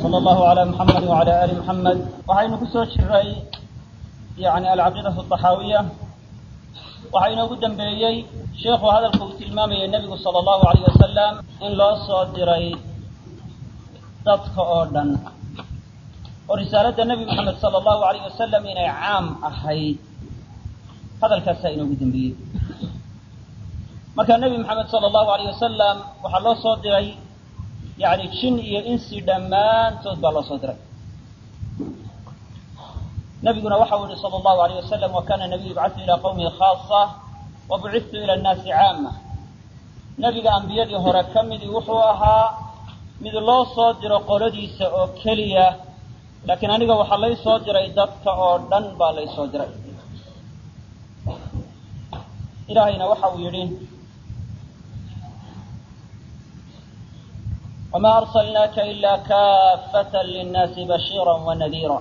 sala allahu calaa muxamed wacala aali muxamed waxaynu ku soo jiray yani alcaqiidatu axaawiya waxaa inoogu dambeeyey sheikhu hadalka uu tilmaamayay nebigu sala allahu alayh wasalam in loo soo diray dadka oo dhan oo risaaladda nebi moxamed sala allahu alayh wasalam inay caam ahayd hadalkaasaa inoogu dambeeyey marka nebi moxamed sala allahu alayh wasalam waxaa loo soo diray yani jin iyo insi dhammaantood baa loo soo diray nabiguna waxa uu yihi sala allahu alayh wasalam wa kana nabiyu yubcatu ilaa qawmihi khaasa wa bucidtu ila annaasi caama nebiga ambiyadii hore ka midii wuxuu ahaa mid loo soo diro qoladiisa oo keliya laakiin aniga waxaa lay soo diray dadka oo dhan baa lay soo diray ilaahayna waxa uu yidhi wma arsalnaaka ila kaafata linnaasi bashiira wanadiira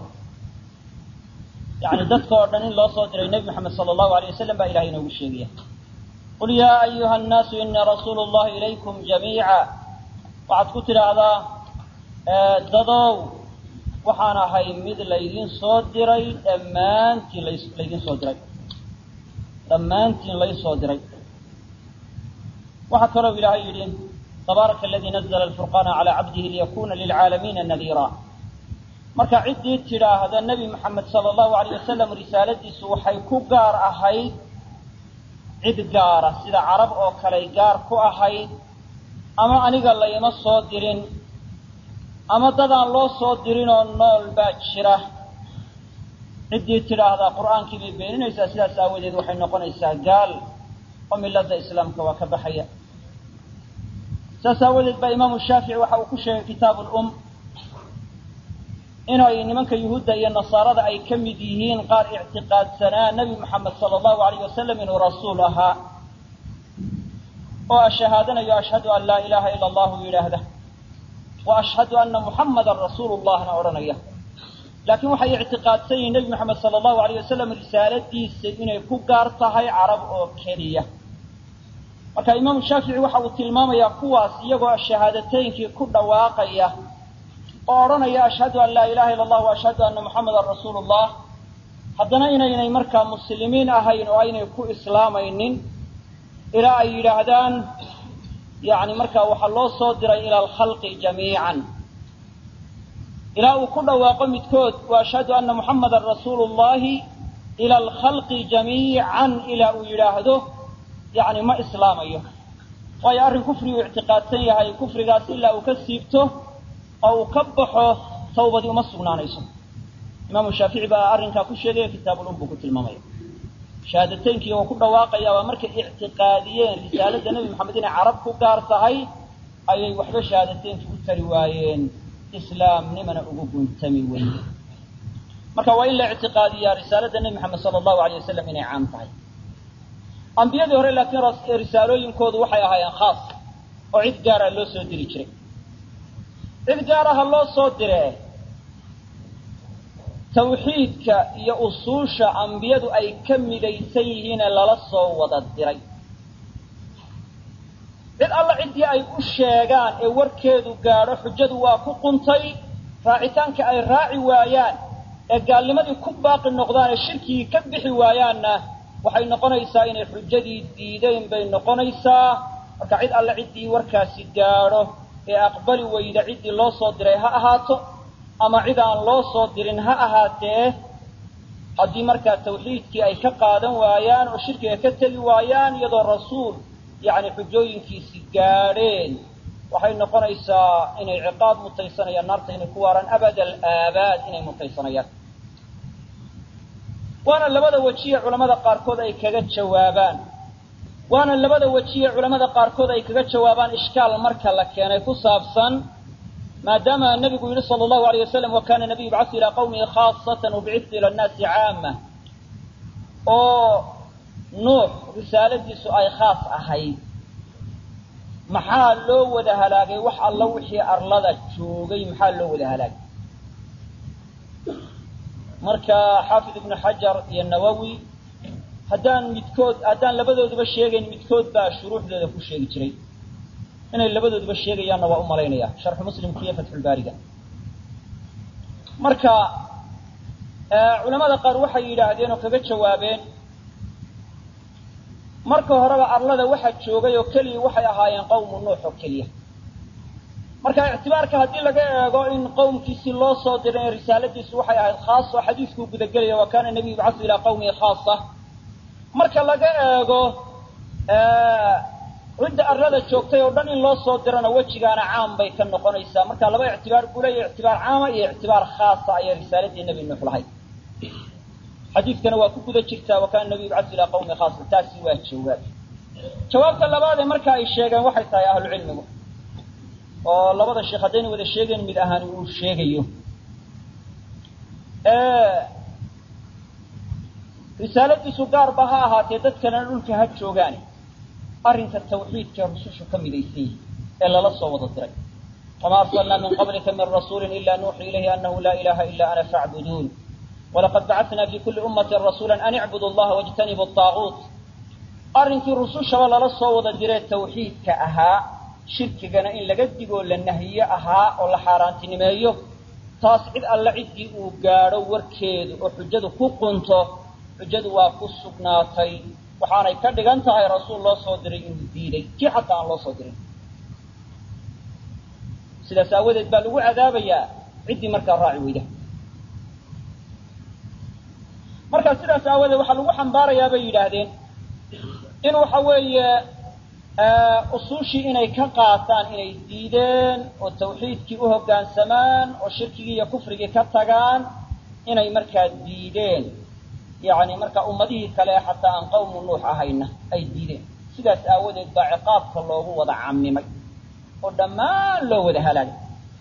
yani dadka oo dhan in loo soo diray nebi moxamed sala allahu alayh wasalam baa ilahay inoogu sheegaya qul yaa ayuha annaasu inii rasuulu llahi ilaykum jamiica waxaad ku tidhaahdaa dadow waxaan ahay mid laydin soo diray dhammaantiin laydin soo diray dhammaantiin lay soo diray waxaa kaloo ilaahay yidhi tabaaraka aladii nazla alfurqaana calaa cabdihi liyakuna lilcaalamiina nadiira marka ciddii tidhaahda nebi moxamed sala allahu alayh wasalam risaaladiisu waxay ku gaar ahayd cid gaara sida carab oo kaley gaar ku ahayd ama aniga layma soo dirin ama dadaan loo soo dirinoo nool baa jira ciddii tidhaahdaa qur'aankii bay beeninaysaa sidaas aawadeed waxay noqonaysaa gaal oo milada islaamka waa ka baxaya saas aawadeed baa imaamu shaafici waxa uu ku sheegay kitaabu lum inay nimanka yuhuudda iyo nasaarada ay ka mid yihiin qaar ictiqaadsanaa nebi moxamed sala allahu alayh wasalam inuu rasuul ahaa oo ashahaadanayo ashhadu an laa ilaaha ila allahu yidhaahda wa ashhadu anna muxammadan rasuulu llahna odhanaya laakiin waxay ictiqaadsan yihiin nebi moxamed sala allahu alayh wasalam risaaladiisa inay ku gaar tahay carab oo keliya marka imaamu shaafici waxa uu tilmaamayaa kuwaas iyagoo shahaadateyinkii ku dhawaaqaya oo odhanaya ashhadu an laa ilaha illa allah wa ashhadu anna muxamadan rasuulu llah haddana inaynay markaa muslimiin ahayn oo aynay ku islaamaynin ilaa ay yidhaahdaan yani markaa waxaa loo soo diray ila alkhalqi jamiican ilaa uu ku dhawaaqo midkood wa ashhadu anna muxamadan rasuulu llahi ila alkhalqi jamiican ilaa uu yidhaahdo yani ma islaamayo waayo arrin kufriguu ictiqaadsan yahay kufrigaas ilaa uu ka siibto oo uu ka baxo tawbadii uma sugnaanayso imaamu shaafici baa arrinkaa ku sheegaya kitaabulum buu ku tilmaamaya shahaadateynki oo ku dhawaaqaya waa markay ictiqaadiyeen risaaladda nebi moxamed inay carab ku gaar tahay ayay waxba shahaadateynki u tari waayeen islaamnimana ugu guntami weyne marka waa in la ictiqaadiyaa risaaladda nebi moxamed sala allahu alay wasalam inay caam tahay ambiyadii hore laakiin risaalooyinkoodu waxay ahaayeen khaas oo cid gaara loo soo diri jiray cid gaaraha loo soo diree tawxiidka iyo usuusha ambiyadu ay ka midaysan yihiine lala soo wada diray cid alla ciddii ay u sheegaan ee warkeedu gaadho xujadu waa ku quntay raacitaanka ay raaci waayaan ee gaalnimadii ku baaqi noqdaan ee shirkigii ka bixi waayaanna waxay noqonaysaa inay xujadii diideen bay noqonaysaa marka cid alle ciddii warkaasi gaadho ee aqbali weyda ciddii loo soo diray ha ahaato ama cid aan loo soo dirin ha ahaatee haddii markaa tawxiidkii ay ka qaadan waayaan oo shirkiga ka tegi waayaan iyadoo rasuul yacni xujooyinkiisi gaadheen waxay noqonaysaa inay ciqaab mutaysanayaan naarta inay ku waaraan abada alaabaad inay mutaysanayaan waana labada wejiye culamada qaarkood ay kaga jawaabaan waana labada wejiye culamada qaarkood ay kaga jawaabaan ishkaal marka la keenay ku saabsan maadaama nebigu yidhi sala allahu alayh wasalam wa kana nabiyu yubcasu ilaa qawmihi khaasatan wabicittu ila annaasi caama oo nuux risaaladiisu ay khaas ahayd maxaa loo wada halaagay wax alla wixii arlada joogay maxaa loo wada halaagay marka xaafid ibnu xajar iyo nawowi haddaan midkood haddaan labadooduba sheegayn midkood baa shuruuxdooda ku sheegi jiray inay labadooduba sheegayaanna waa u malaynaya sharxu muslimka iyo fatxulbaariga marka culamada qaar waxay yidhaahdeen oo kaga jawaabeen marka horeba arlada waxaa joogay oo keliya waxay ahaayeen qawmu nuux oo keliya marka ictibaarka haddii laga eego in qowmkiisi loo soo diray in risaaladiisu waxay ahayd khaas oo xadiiskuu gudagelaya wa kana nabiyu yubcasu ilaa qawmihi khaasa marka laga eego cidda arlada joogtay oo dhan in loo soo dirana wejigaana caam bay ka noqonaysaa marka laba ictibaar buu leeya ictibaar caama iyo ictibaar khaasa ayay risaaladii nebi nuux lahayd xadiidkana waa ku guda jirtaa wa kana nabiyu yubcasu ilaa qawmihi khaasa taasi waa jawaab jawaabta labaadee marka ay sheegeen waxay tahay ahlucilmigu oo labada sheekh haddayna wada sheegayn mid ahaan uu sheegayo risaaladiisu gaarba ha ahaatee dadkana dhulka ha joogaane arrinka tawxiidka rusushu ka midaysan yihi ee lala soo wada diray wama arsalnaa min qablika min rasuuli ila nuuxi ilayhi anahu laa ilaha ila ana facbuduun walaqad bacatna fi kuli ummati rasuula an icbudu allaha wاjtanibu طaaguut arrinkii rusushaba lala soo wada diree tawxiidka ahaa shirkigana in laga digoo la nahiyo ahaa oo la xaaraantinimeeyo taas cid alle ciddii uu gaadho warkeedu oo xujadu ku qunto xujadu waa ku sugnaatay waxaanay ka dhigan tahay rasuul loo soo diray inuu diiday kii xataa aan loo soo dirin sidaas aawadeed baa lagu cadaabayaa ciddii markaa raaci weyda marka sidaas aawadeed waxaa lagu xambaarayaa bay yidhaahdeen in waxa weeye usuushii inay ka qaataan inay diideen oo tawxiidkii u hoggaansamaan oo shirkigii iyo kufrigii ka tagaan inay markaa diideen yacni marka ummadihii kale xataa aan qawmu nuux ahayna ay diideen sidaas aawadeed baa ciqaabka loogu wada camimay oo dhammaan loo wada halaagay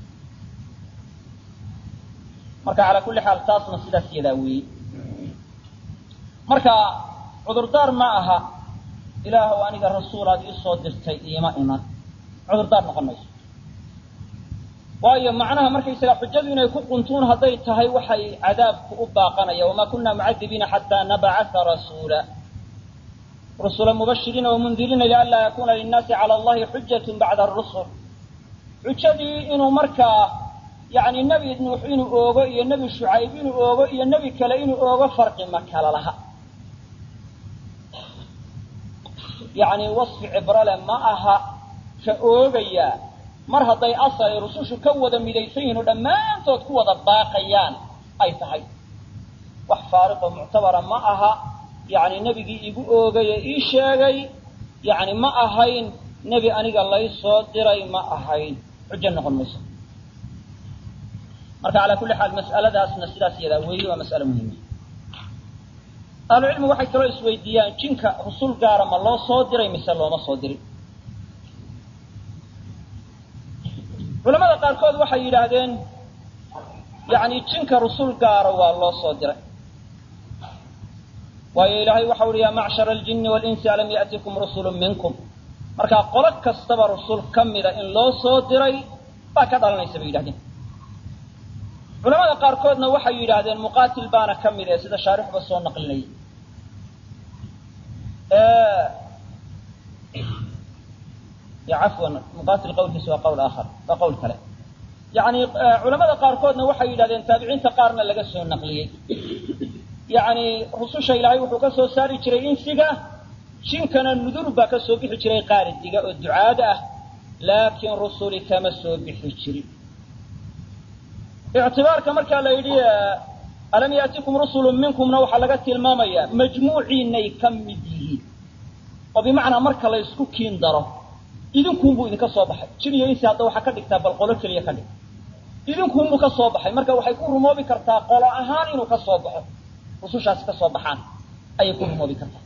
marka calaa kulli xaal taasna sidaas yadaa weeye marka cudurdaar ma aha ilaahw aniga rasuulaad ii soo dirtay iima iman cudurdaar noqon mayso waayo macnaha markaysaga xujadu inay ku quntuun hadday tahay waxay cadaabku u baaqanaya wamaa kunna mucadibiina xataa nabcaa rasuula rusula mubashiriina wamundiriina lianlaa yakuna linnaasi cala allahi xujatu bacda arusul xujadii inuu markaa yani nebi nuux inuu oogo iyo nebi shucayb inuu oogo iyo nebi kale inuu oogo farqi ma kala laha yacni wasfi cibrale ma aha ka oogayaa mar hadday asal ay rusushu ka wada midaysan yihin oo dhammaantood ku wada baaqayaan ay tahay wax faariqoo muctabara ma aha yacni nebigii igu oogay ee ii sheegay yacni ma ahayn nebi aniga lay soo diray ma ahayn xujo noqon mayso marka calaa kulli xaal mas'aladaasna sidaas yadaa weeye waa mas'alo muhima ahlucilmigu waxay kaloo isweydiiyaan jinka rusul gaara ma loo soo diray mise looma soo dirin culamada qaarkood waxay yidhaahdeen yani jinka rusul gaara waa loo soo diray waayo ilaahay waxa uhi yaa macshara aljini walinsi alam ya'tikum rusulu minkum markaa qolo kastaba rusul ka mida in loo soo diray baa ka dhalanaysa bay yidhahdeen culamada qaarkoodna waxay yidhaahdeen muqaatil baana ka mid ee sida shaarixuba soo naqlinayay cafwan muqaatil qawlkiisa waa qawl aakhar waa qawl kale yani culamada qaarkoodna waxay yidhahdeen taabiciinta qaarna laga soo naqliyey yani rususha ilaahay wuxuu ka soo saari jiray insiga jinkana nudur baa ka soo bixi jiray qaaridiga oo ducaada ah laakiin rusuli kama soo bixi jirin ictibaarka markaa la yidhi alam yaatikum rusulu minkumna waxaa laga tilmaamayaa majmuuciinay ka mid yihiin oo bimacnaa marka la ysku kiin daro idinkuunbuu idinka soo baxay jin iyo insi hadda waxaa ka dhigtaa bal qolo keliya ka dhig idinkuunbuu ka soo baxay marka waxay ku rumoobi kartaa qolo ahaan inuu ka soo baxo rusushaasi ka soo baxaan ayay ku rumoobi kartaa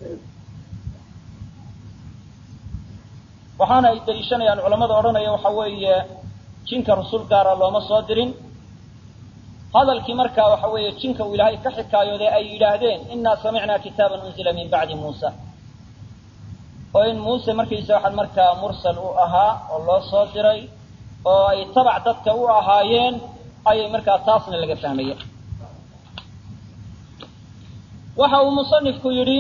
waxaana ay daliishanayaan culamada odhanaya waxa weeye jinka rusul gaara looma soo dirin hadalkii markaa waxa weeye jinka uu ilaahay ka xikaayooday ay yidhaahdeen innaa samicnaa kitaaban unzila min bacdi muusa oo in muuse markaysa waxaan markaa mursal u ahaa oo loo soo diray oo ay tabac dadka u ahaayeen ayay markaa taasna laga fahmaya waxa uu musanifku yidhi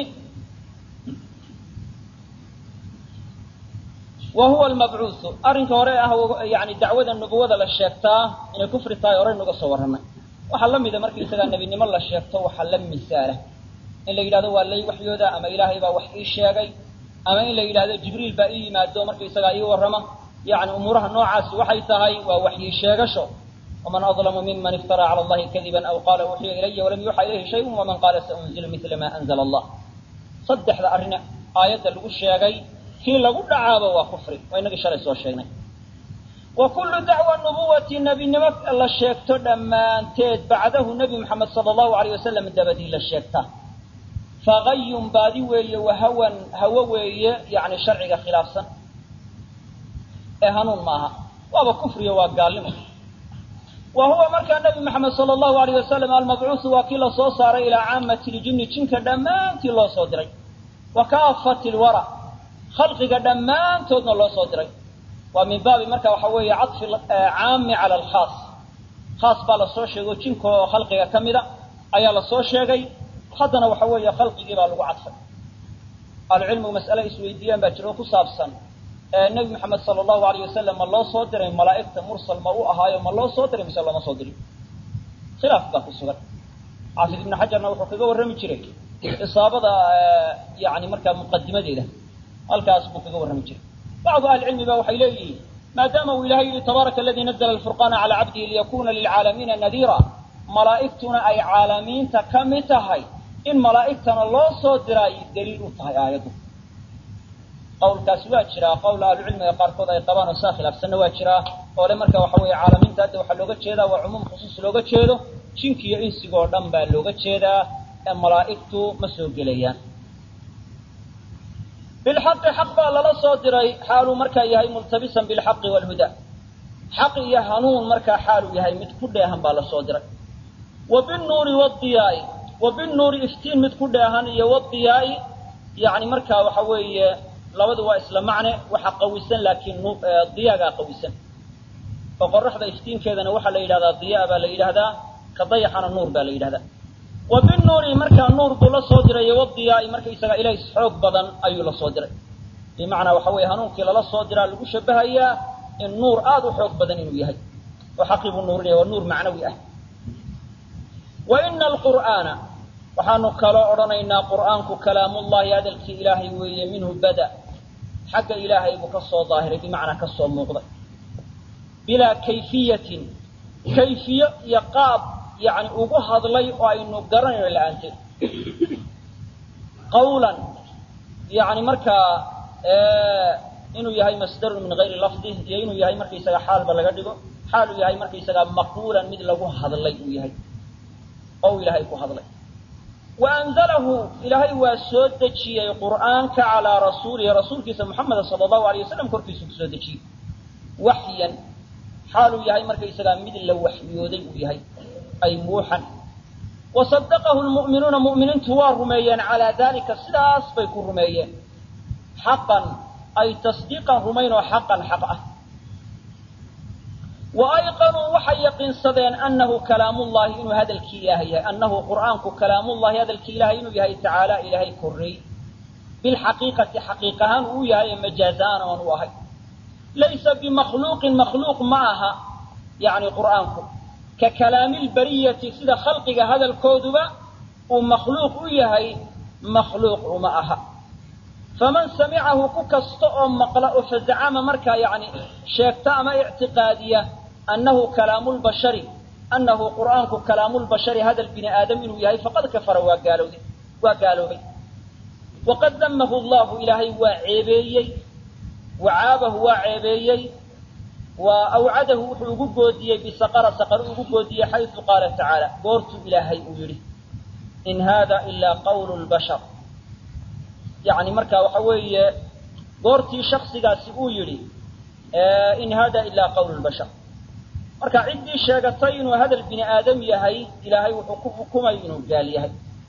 wa huwa almabcuusu arrinka hore ah yani dacwada nubuwada la sheegtaa inay kufri tahay horey nuga soo warramay waxaa la mida markaisagaa nebinimo la sheegto waxaa la misaala in la yidhahdo waa lay waxyooda ama ilaahay baa wax ii sheegay ama in la yidhahdo jibriil baa ii yimaado markaisagaa ii warrama yani umuuraha noocaasi waxay tahay waa waxyi sheegasho waman adlamu miman iftaraa cala allahi kadiban aw qaala uxiya ilaya walam yuuxa ilayhi shayun waman qaala saunzilu mila ma anzla allah saddexda arrin aayadda lagu sheegay kii lagu dhacaaba waa kufri waa inagii shalay soo sheegnay wa kullu dacwa nubuwati nebinimo la sheegto dhammaanteed bacdahu nebi moxamed sala allahu alayh wasalam dabadii la sheegta fagayun baadi weeye wahawan hawo weeye yani sharciga khilaafsan ee hanuun maaha waaba kufriyo waa gaalnimo wa huwa markaa nebi moxamed sala allahu alayh wasalam almabcuusu waa kii lasoo saaray ilaa caamati ljinni jinka dhammaantii loo soo diray wa kaafati lwara khalqiga dhammaantoodna loo soo diray waa min baabi marka waxa weeye cadfi caami cala alkhaas khaas baa lasoo sheegay jinka oo khalqiga ka mida ayaa lasoo sheegay haddana waxa weeye khalqigii baa lagu cadfay ahlucilmigu mas'ale isweydiiyaan baa jiro ku saabsan nebi moxamed sala allahu alayh wasalam ma loo soo diray malaa'igta mursal ma u ahaayo ma loo soo diray mise looma soo dirin khilaaf baa ku sugan xaafid ibnu xajarna wuxuu kaga warrami jiray isaabada yani markaa muqadimadeeda halkaas buu kaga warrami jiray bacdu ahlicilmi ba waxay leeyihiin maadaama uu ilahay yihi tabaaraka aladii nazla alfurqaana calaa cabdihi liyakuna lilcaalamiina nadiira malaa'igtuna ay caalamiinta ka mid tahay in malaa'igtana loo soo diraay daliil u tahay aayaddu qawlkaasi waa jiraa qowl ahlucilmiga qaarkood ay qabaan oo saa khilaafsanna waa jiraa oo le marka waxa weeye caalamiinta hadda waxaa looga jeedaa waa cumuum khusuus looga jeedo jinki iyo insiga oo dhan baa looga jeedaa ee malaa'igtu ma soo gelayaan bilxaqi xaq baa lala soo diray xaaluu markaa yahay multabisan bilxaqi waalhuda xaq iyo hanuun markaa xaaluu yahay mid ku dheehan baa la soo diray wa binuuri wadiyaai wa binuuri iftiin mid ku dheehan iyo wadiyaai yani markaa waxa weeye labadu waa isla macne waxa qawisan laakiin diyaagaa qawisan oo qoraxda iftiinkeedana waxaa la yidhahdaa diyaa baa la yidhahdaa ka dayaxana nuur baa la yidhahdaa wa binuuri markaa nuur buu la soo diray wadiyaai markaysaga ilays xoog badan ayuu la soo diray bimacnaa waxa weeye hanuunkii lala soo diraa lagu shabahayaa in nuur aada u xoog badan inuu yahay oo xaqii buu nuurinaya waa nuur macnawi ah wa ina alqur'aana waxaanu kaloo odhanaynaa qur'aanku kalaamullahi hadalkii ilaahay weeye minhu bada xagga ilaahay buu ka soo daahiray bimacnaa ka soo muuqday bilaa kayfiyatin kayfiyo iyo qaab yani ugu hadlay oo aynu garanayno la-aanteed qawlan yani markaa inuu yahay masdarun min gayri lafdi iyo inuu yahay markaysaga xaalba laga dhigo xaaluu yahay markaysaga maquulan mid lagu hadlay uu yahay oo uu ilaahay ku hadlay wa anzalahu ilaahay waa soo dejiyey qur'aanka calaa rasuulihi rasuulkiisa muxameda sala allahu alay wasalam korkiisu kusoo dejiyey waxyan xaaluu yahay markaysagaa mid la waxyooday uu yahay ay muuxan wa sadaqahu lmu'minuuna mu'miniintu waa rumeeyeen calaa dalika sidaas bay ku rumeeyeen xaqan ay tasdiiqan rumayn oo xaqan xaq ah wa ayqanuu waxay yaqiinsadeen annahu kalaamullahi inuu hadalkii ilaahay yahay annahu qur'aanku kalaamullahi hadalkii ilahay inuu yahay tacaala ilaahay korreey bilxaqiiqati xaqiiq ahaan uu yahay ee majaazaan oon u ahay laysa bimakhluuqin makhluuq ma aha yani qur'aanku ka kalaamilbariyati sida khalqiga hadalkooduba uu makhluuq u yahay makhluuq uma aha faman samicahu ku kasta oo maqla oo fazacama markaa yani sheegta ama ictiqaadiya annahu kalaamulbashari annahu qur'aanku kalaamulbashari hadal bini aadam inuu yahay faqad kafara waa gaalowday waa gaaloobay waqad damahu allahu ilaahay waa ceebeeyey wacaabahu waa ceebeeyey wa awcadahu wuxuu ugu goodiyey bisaqara saqar ugu goodiyey xaysu qaala tacaala goortuu ilaahay uu yidhi in hada ilaa qawlu lbashar yani marka waxa weeye goortii shaksigaasi uu yidhi in hada ilaa qawlu lbashar marka ciddii sheegatay inuu hadal bini aadam yahay ilaahay wuxuu ku xukumay inuu gaal yahay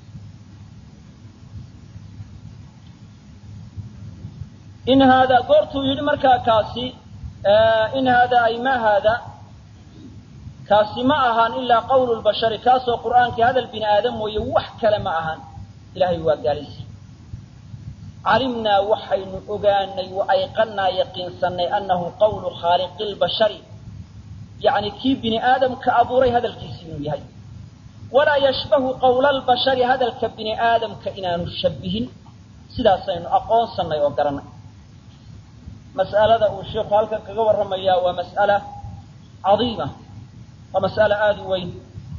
in haada goortuu yidhi markaa kaasi in haada ay ma haada kaasi ma ahaan ilaa qawlu lbashari kaasoo qur'aankii hadal bini aadam mooye wax kale ma ahaan ilahay waa gaalaysi calimnaa waxaynu ogaanay wa ayqannaa yaqiinsanay annahu qawlu khaaliqi lbashari yacni kii bini aadamka abuuray hadalkiisi inuu yahay walaa yashbahu qawla albashari hadalka bini aadamka inaanu shabihin sidaasaynu aqoonsannay oo garannay mas'alada uu sheikhu halkan kaga warramayaa waa mas'ala cadiima waa mas'ala aada u weyn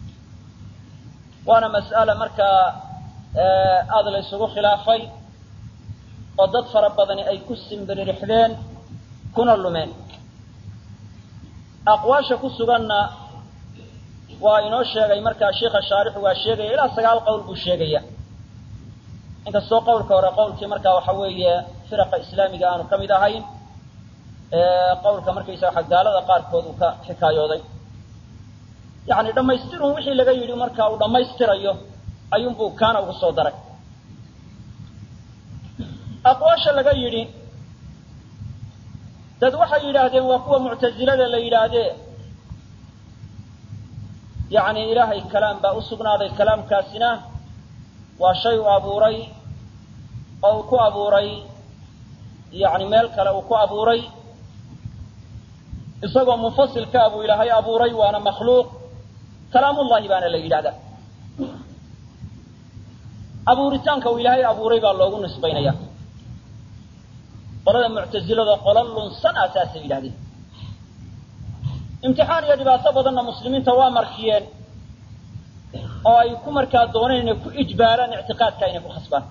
waana mas'ala markaa aada la ysugu khilaafay oo dad fara badani ay ku simbiririxdeen kuna lumeen aqwaasha ku suganna waa inoo sheegay markaa sheikha shaarixu waa sheegaya ilaa sagaal qowl buu sheegaya inkastoo qowlka hore qowlkii markaa waxa weeye firaqa islaamiga aanu ka mid ahayn qowlka markaysa waxa gaalada qaarkood uu ka xikaayooday yacni dhammaystirun wixii laga yidhi marka uu dhammaystirayo ayuunbuu kaana ugu soo daray aqwaasha laga yidhi dad waxay yidhaahdeen waa kuwa muctasilada la yidhaahdee yacni ilaahay kalaam baa u sugnaaday kalaamkaasina waa shay uu abuuray oo uu ku abuuray yacni meel kale uu ku abuuray isagoo munfasilkaa buu ilaahay abuuray waana makhluuq kalaamullahi baana la yidhahdaa abuuritaanka uu ilaahay abuuray baa loogu nisbaynaya qolada muctasilada qola lunsan ah saasay yidhahdeen imtixaan iyo dhibaato badanna muslimiinta waa markiyeen oo ay ku markaa dooneen inay ku ijbaaraan ictiqaadka inay ku khasbaan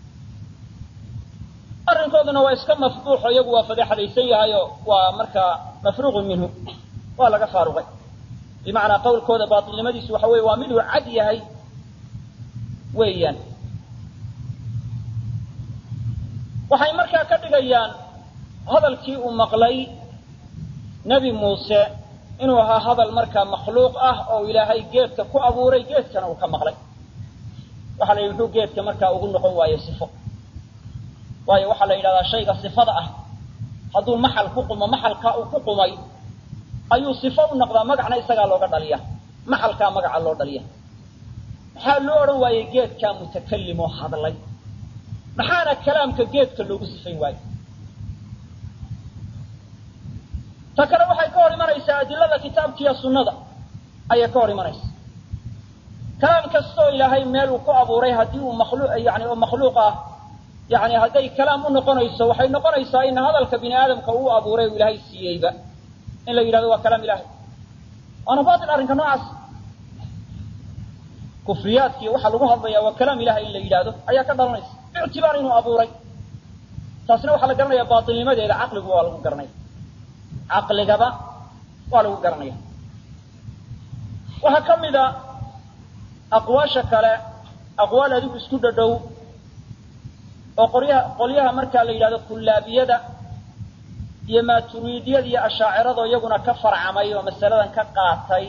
arrinkooduna waa iska mafduuxo iyagu waa fadeexadaysan yahayo waa markaa mafruuqun minhu waa laga faaruqay bimacnaa qawlkooda baatilnimadiisu waxa weye waa miduu cad yahay weeyaan waxay markaa ka dhigayaan hadalkii uu maqlay nebi muuse inuu ahaa hadal markaa makhluuq ah oo ilaahay geedka ku abuuray geedkana uu ka maqlay waxaa la yidhi muxuu geedka markaa ugu noqon waayo sifo waayo waxaa la yidhahdaa shayga sifada ah hadduu maxal ku qumo maxalkaa uu ku qumay ayuu sifo u noqdaa magacna isagaa looga dhaliya maxalkaa magaca loo dhaliya maxaa loo odhan waayey geedkaa mutakalim oo hadlay maxaana kalaamka geedka loogu sifayn waayo ta kale waxay ka hor imanaysaa adilada kitaabkiiyo sunnada ayay ka hor imanaysaa kalaam kastaoo ilaahay meel uu ku abuuray haddii uu makhluuq yani oo makhluuq ah yani hadday kalaam u noqonayso waxay noqonaysaa in hadalka bini aadamka uu abuuray uu ilaahay siiyeyba in la yidhahdo waa kalaam ilahay waana batil arrinka noocaas kufriyaadkiiyo waxaa lagu hadlayaa waa kalaam ilahay in la yidhaahdo ayaa ka dhalanaysa ictibaar inuu abuuray taasna waxaa la garanaya baatilnimadeeda caqligu waa lagu garanaya caqligaba waa lagu garanaya waxaa ka mid a aqwaasha kale aqwaal adigu isku dhadhow oo qoryaha qolyaha markaa la yidhahdo kullaabiyada iyo maaturiidiyada iyo ashaacirado iyaguna ka farcamay oo masaladan ka qaatay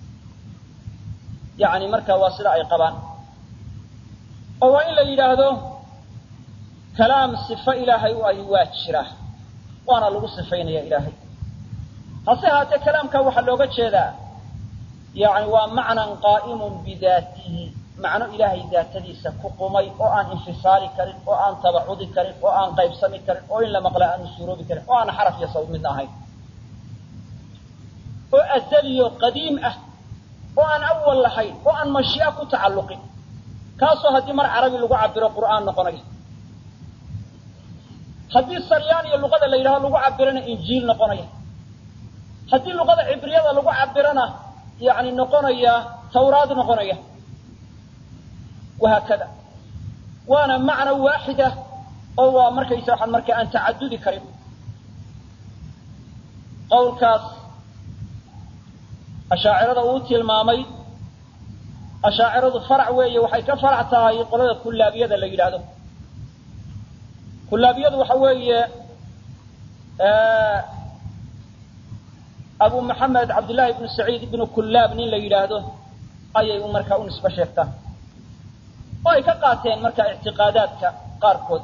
yani marka waa sida ay qabaan oo waa in la yidhaahdo kalaam sifo ilaahay u ahi waa jira waana lagu sifaynaya ilaahay hase haatee kalaamka waxaa looga jeedaa yani waa macnan qaa'imun bidaatihi macno ilaahay daatadiisa ku qumay oo aan infisaali karin oo aan tabacudi karin oo aan qaybsami karin oo in la maqla aanu suuroobi karin oo aan xaraf iyo sawd midna ahayn oo azaliyo qadiim ah oo aan awal lahayn oo aan mashii'a ku tacalluqin kaasoo haddii mar carabi lagu cabiro qur'aan noqonaya haddii saryaan iyo luqada la yidhahdo lagu cabirana injiil noqonaya haddii luqada cibriyada lagu cabirana yani noqonaya tawraad noqonaya wahaakada waana macno waaxida oo waa markaysa waxaan marka aan tacadudi karin qawlkaas ashaacirada uu tilmaamay ashaaciradu farac weeye waxay ka farac tahay qolada kullaabiyada la yidhaahdo kullaabiyadu waxa weeye abu maxamed cabdillahi ibnu saciid ibnu kullaab nin la yidhaahdo ayay markaa u nisbo sheegtaan oo ay ka qaateen markaa ictiqaadaadka qaarkood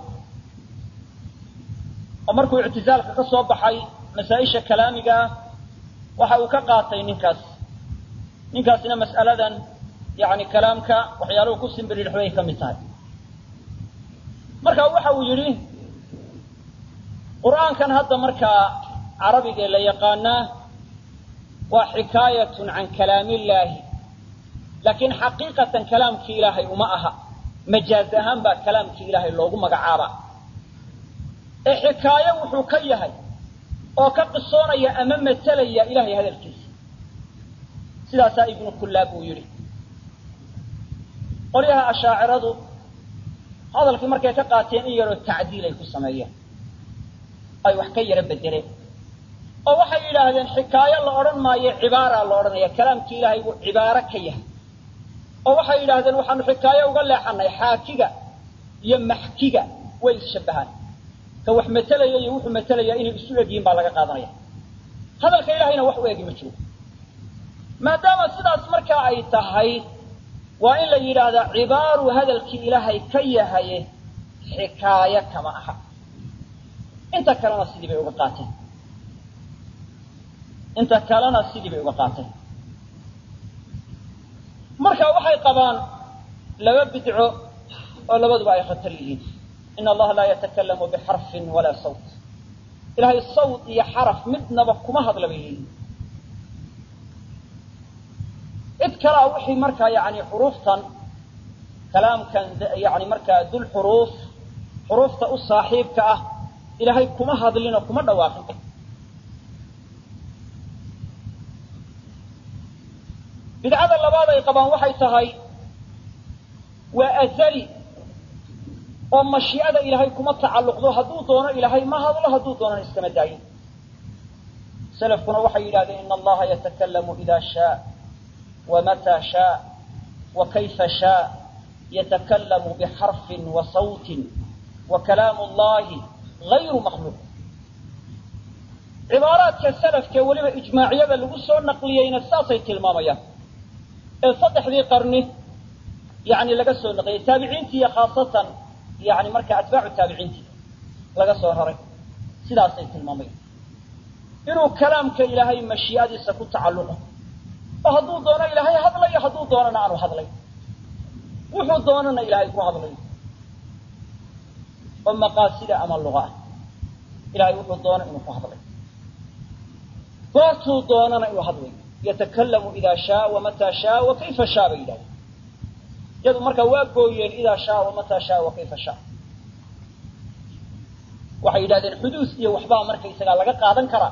oo markuu ictizaalka ka soo baxay masaa-isha kalaamiga ah waxa uu ka qaatay ninkaas ninkaasina mas'aladan yani kalaamka waxyaaluhu ku simbiririxbay ka mid tahay marka waxa uu yidhi qur'aankan hadda markaa carabigae la yaqaanaa waa xikaayatun can kalaamillaahi laakiin xaqiiqatan kalaamkii ilaahay uma aha majaaz ahaan baa kalaamkii ilaahay loogu magacaabaa ee xikaayo wuxuu ka yahay oo ka qisoonaya ama matelaya ilahay hadalkiisa sidaasaa ibnu kullaab uu yidhi qolyaha ashaaciradu hadalkii markay ka qaateen in yaroo tacdiil ay ku sameeyeen ay wax ka yaro bedeleen oo waxay yidhaahdeen xikaayo la odhan maayo cibaara la odhanaya kalaamkii ilaahay buu cibaaro ka yahay oo waxay yidhaahdeen waxaanu xikaayo uga leexanay xaakiga iyo maxkiga way isshabbahaan ka wax matelaya iyo wuxuu matelaya inay isu egyihiin baa laga qaadanaya hadalka ilahayna wax u egi ma jiro maadaama sidaas markaa ay tahay waa in la yidhaahdaa cibaaru hadalkii ilaahay ka yahaye xikaayo kama aha inta kalena sidii bay uga qaateen inta kalena sidii bay uga qaateen marka waxay qabaan laba bidco oo labaduba ay khatar yihiin in allaha laa yatakalamu bixarfin walaa sawt ilahay sawt iyo xaraf midnaba kuma hadla bay leeyihin cid kalea wixii markaa yani xuruuftan kalaamkan yani markaa dul xuruuf xuruufta u saaxiibka ah ilaahay kuma hadlinoo kuma dhawaaqin bidcada labaad ay qabaan waxay tahay waa azali oo mashiicada ilaahay kuma tacalluqdo hadduu doono ilaahay ma hadlo hadduu doonana iskama daayin selafkuna waxay yidhahdeen ina allaha yatakalamu ida shaa wamataa shaa wa kayfa shaa yatakalamu bixarfin wa sawtin wa kalaamu llahi gayru makhluuq cibaaraadka salafkee weliba ijmaaciyada lagu soo naqliyeyna saasay tilmaamayaan ee saddexdii qarni yani laga soo naqliyey taabiciintii iyo khaasatan yani markaa atbaacu taabiciintii laga soo raray sidaasay tilmaamayan inuu kalaamka ilaahay mashiicadiisa ku tacalluqo oo hadduu doono ilaahay hadlayo hadduu doonana aanu hadlay wuxuu doonana ilaahay ku hadlayo oo maqaasida ama luga ah ilahay wuxuu doono inuu ku hadlayo goortuu doonana inuu hadlayo yatakalamu ida shaa wamataa shaa wa kayfa shaa bay yidhahdeen iyadu markaa waa gooyeen idaa shaa wamataa shaa wa kayfa shaa waxay yidhahdeen xuduus iyo waxbaa markaysagaa laga qaadan karaa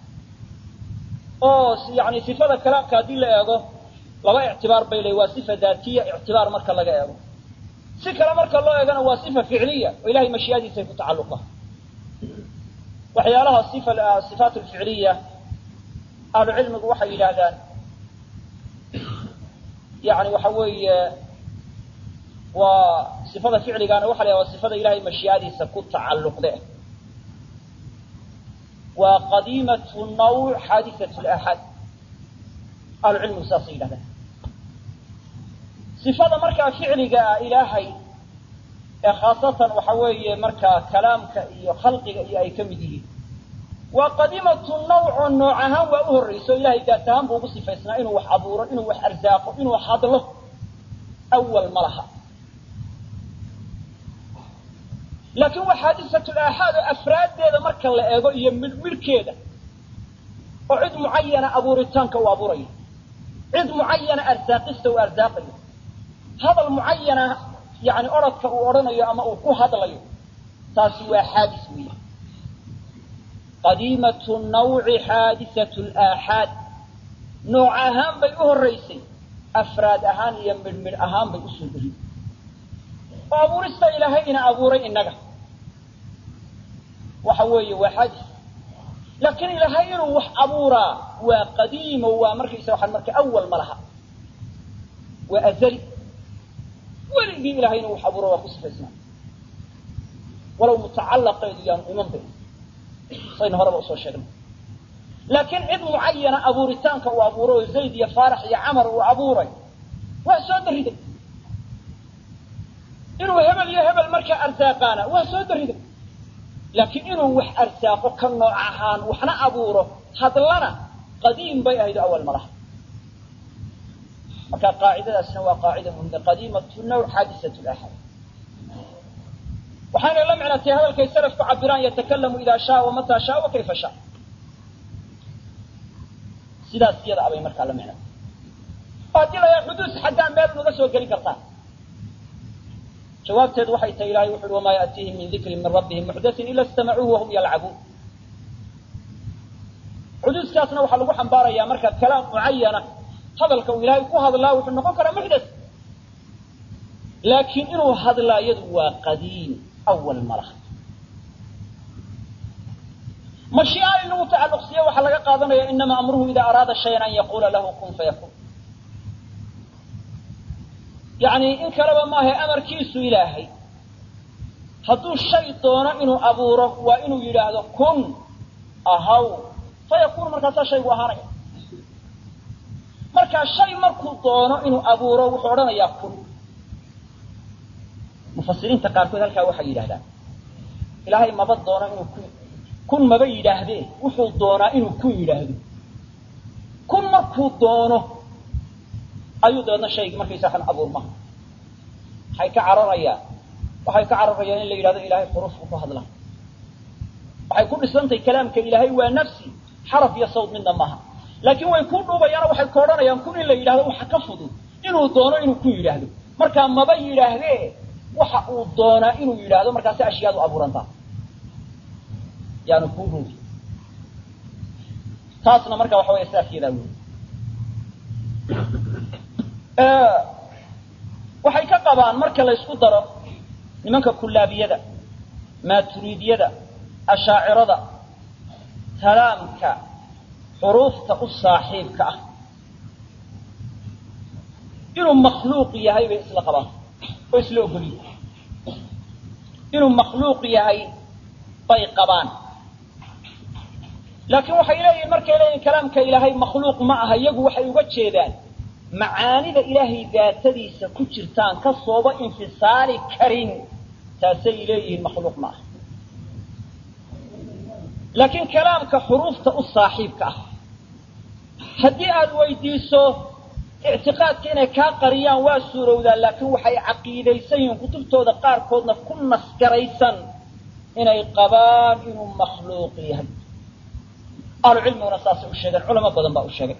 oo yani sifada kalaamka haddii la eego laba ictibaar bay leey waa sifa daatiya ictibaar marka laga eego si kale marka loo eegana waa sifa ficliya oo ilahay mashiicadiisay ku tacalluqa waxyaalaha sifa sifaat lficliya ahlu cilmigu waxay yidhaahdaan yani waxa weeye waa sifada ficligaana waxa la yhaha waa sifada ilahay mashiicadiisa ku tacalluqde waa qadiimatu nawc xaadisatu laxaad ahlu cilmigu saasay yidhahdaan sifada markaa ficliga ah ilaahay ee khaasatan waxa weeye markaa kalaamka iyo khalqiga iyo ay ka mid yihiin waa qadiimatu nawco nooc ahaan waa u horrayso ilahay daat ahaan buu ugu sifaysnaa inuu wax abuuro inuu wax arsaaqo inuu hadlo awal ma laha laakiin waa xaadisatu laaxaad oo afraaddeeda marka la eego iyo midhmidhkeeda oo cid mucayana abuuritaanka uu abuurayo cid mucayana arsaaqista uu arsaaqayo hadal mucayana yani orodka uu odhanayo ama uu ku hadlayo taasi waa xaadis weeye qadiimatu nawci xaadisatu laaxaad nooc ahaan bay u horraysay afraad ahaan iyo midhmidh ahaan bay usoo gelin oo abuurista ilaahay ina abuuray innaga waxa weeye waa xaadis laakiin ilaahay inuu wax abuuraa waa qadiimo waa markaysa waxaan marka awal ma laha waa azali weligii ilahay inuu wax abuuro waa ku sifaysnaa walow mutacallaqeedu yaanu iman bay saynu horeba usoo sheegnay laakiin cid mucayana abuuritaanka uu abuuro oo zayd iyo faarax iyo camar uu abuuray waa soo dariday inuu hebel iyo hebel markaa arsaaqaana waa soo dariday laakiin inuu wax arsaaqo ka nooc ahaan waxna abuuro hadlana qadiim bay ahayd awal malaha marka qaacidadaasna waa qaacida muhimda qadiimatu nawc xaadisatu laxad waxaanay la micnatay hadalkay salafku cabiraan yatakalamu idaa shaa wamataa shaa wa kayfa shaa sidaas iyada abay markaa la micnatay haddii la xuduus xaggaa meel unaga soo gelin kartaa jawaabteedu waxay tahay ilahay wuxu uhi wamaa yaأtiihim min dikrin min rabbihim muxdathin ila istamacuuhu wahum yalcabuun xuduuskaasna waxaa lagu xambaarayaa marka kalaam mucayana hadalka uu ilaahay ku hadlaa wuxuu noqon karaa muxdas laakiin inuu hadlaa iyadu waa qadiim awal malaha mashii'a in lagu tacalluqsiiyo waxaa laga qaadanaya inama amruhu idaa araada shayan an yaquula lahu kun fayakun yacni in kaleba maaha amarkiisu ilaahay hadduu shay doono inuu abuuro waa inuu yidhaahdo kun ahaw fayakun markaasaa shaygu ahaanaya markaa shay markuu doono inuu abuuro wuxuu odhanayaa kun mufasiriinta qaarkood halkaa waxay yidhahdaan ilaahay maba doono inuu kun kun maba yidhaahdee wuxuu doonaa inuu kun yidhaahdo kun markuu doono ayuu dabeedna shaygii markaysa kan abuurma waxay ka cararayaan waxay ka cararayaan in la yidhahdo ilahay xuruufku ku hadla waxay ku dhisantahay kalaamka ilaahay waa nafsi xaraf iyo sawd midna maaha laakiin way ku dhuubayaano waxay ka odhanayaan kun in la yidhahdo waxa ka fudud inuu doono inuu kun yidhaahdo markaa maba yidhaahdee waxa uu doonaa inuu yidhaahdo markaasi ashyaadu abuurantaa yaanu kuu ruugi taasna marka waxa waya sidaas yadaa wey waxay ka qabaan marka la ysku daro nimanka kullaabiyada maaturiidiyada ashaacirada kalaamka xuruufta u saaxiibka ah inuu makhluuq yahay bay isla qabaan oo isla ogolyihin inuu makhluuq yahay bay qabaan laakiin waxay leeyihin markay leeyihin kalaamka ilaahay makhluuq ma aha iyagu waxay uga jeedaan macaanida ilaahay daatadiisa ku jirtaan ka sooba infisaali karin taasay leeyihiin makhluuq ma aha laakiin kalaamka xuruufta u saaxiibka ah haddii aad weydiiso ictiqaadka inay kaa qariyaan waa suurowdaan laakiin waxay caqiidaysan yihiin kutubtooda qaarkoodna ku nasgaraysan inay qabaan inuu makhluuq yahay ahlu cilmiguna saasay u sheegeen culamo badan baa u sheegay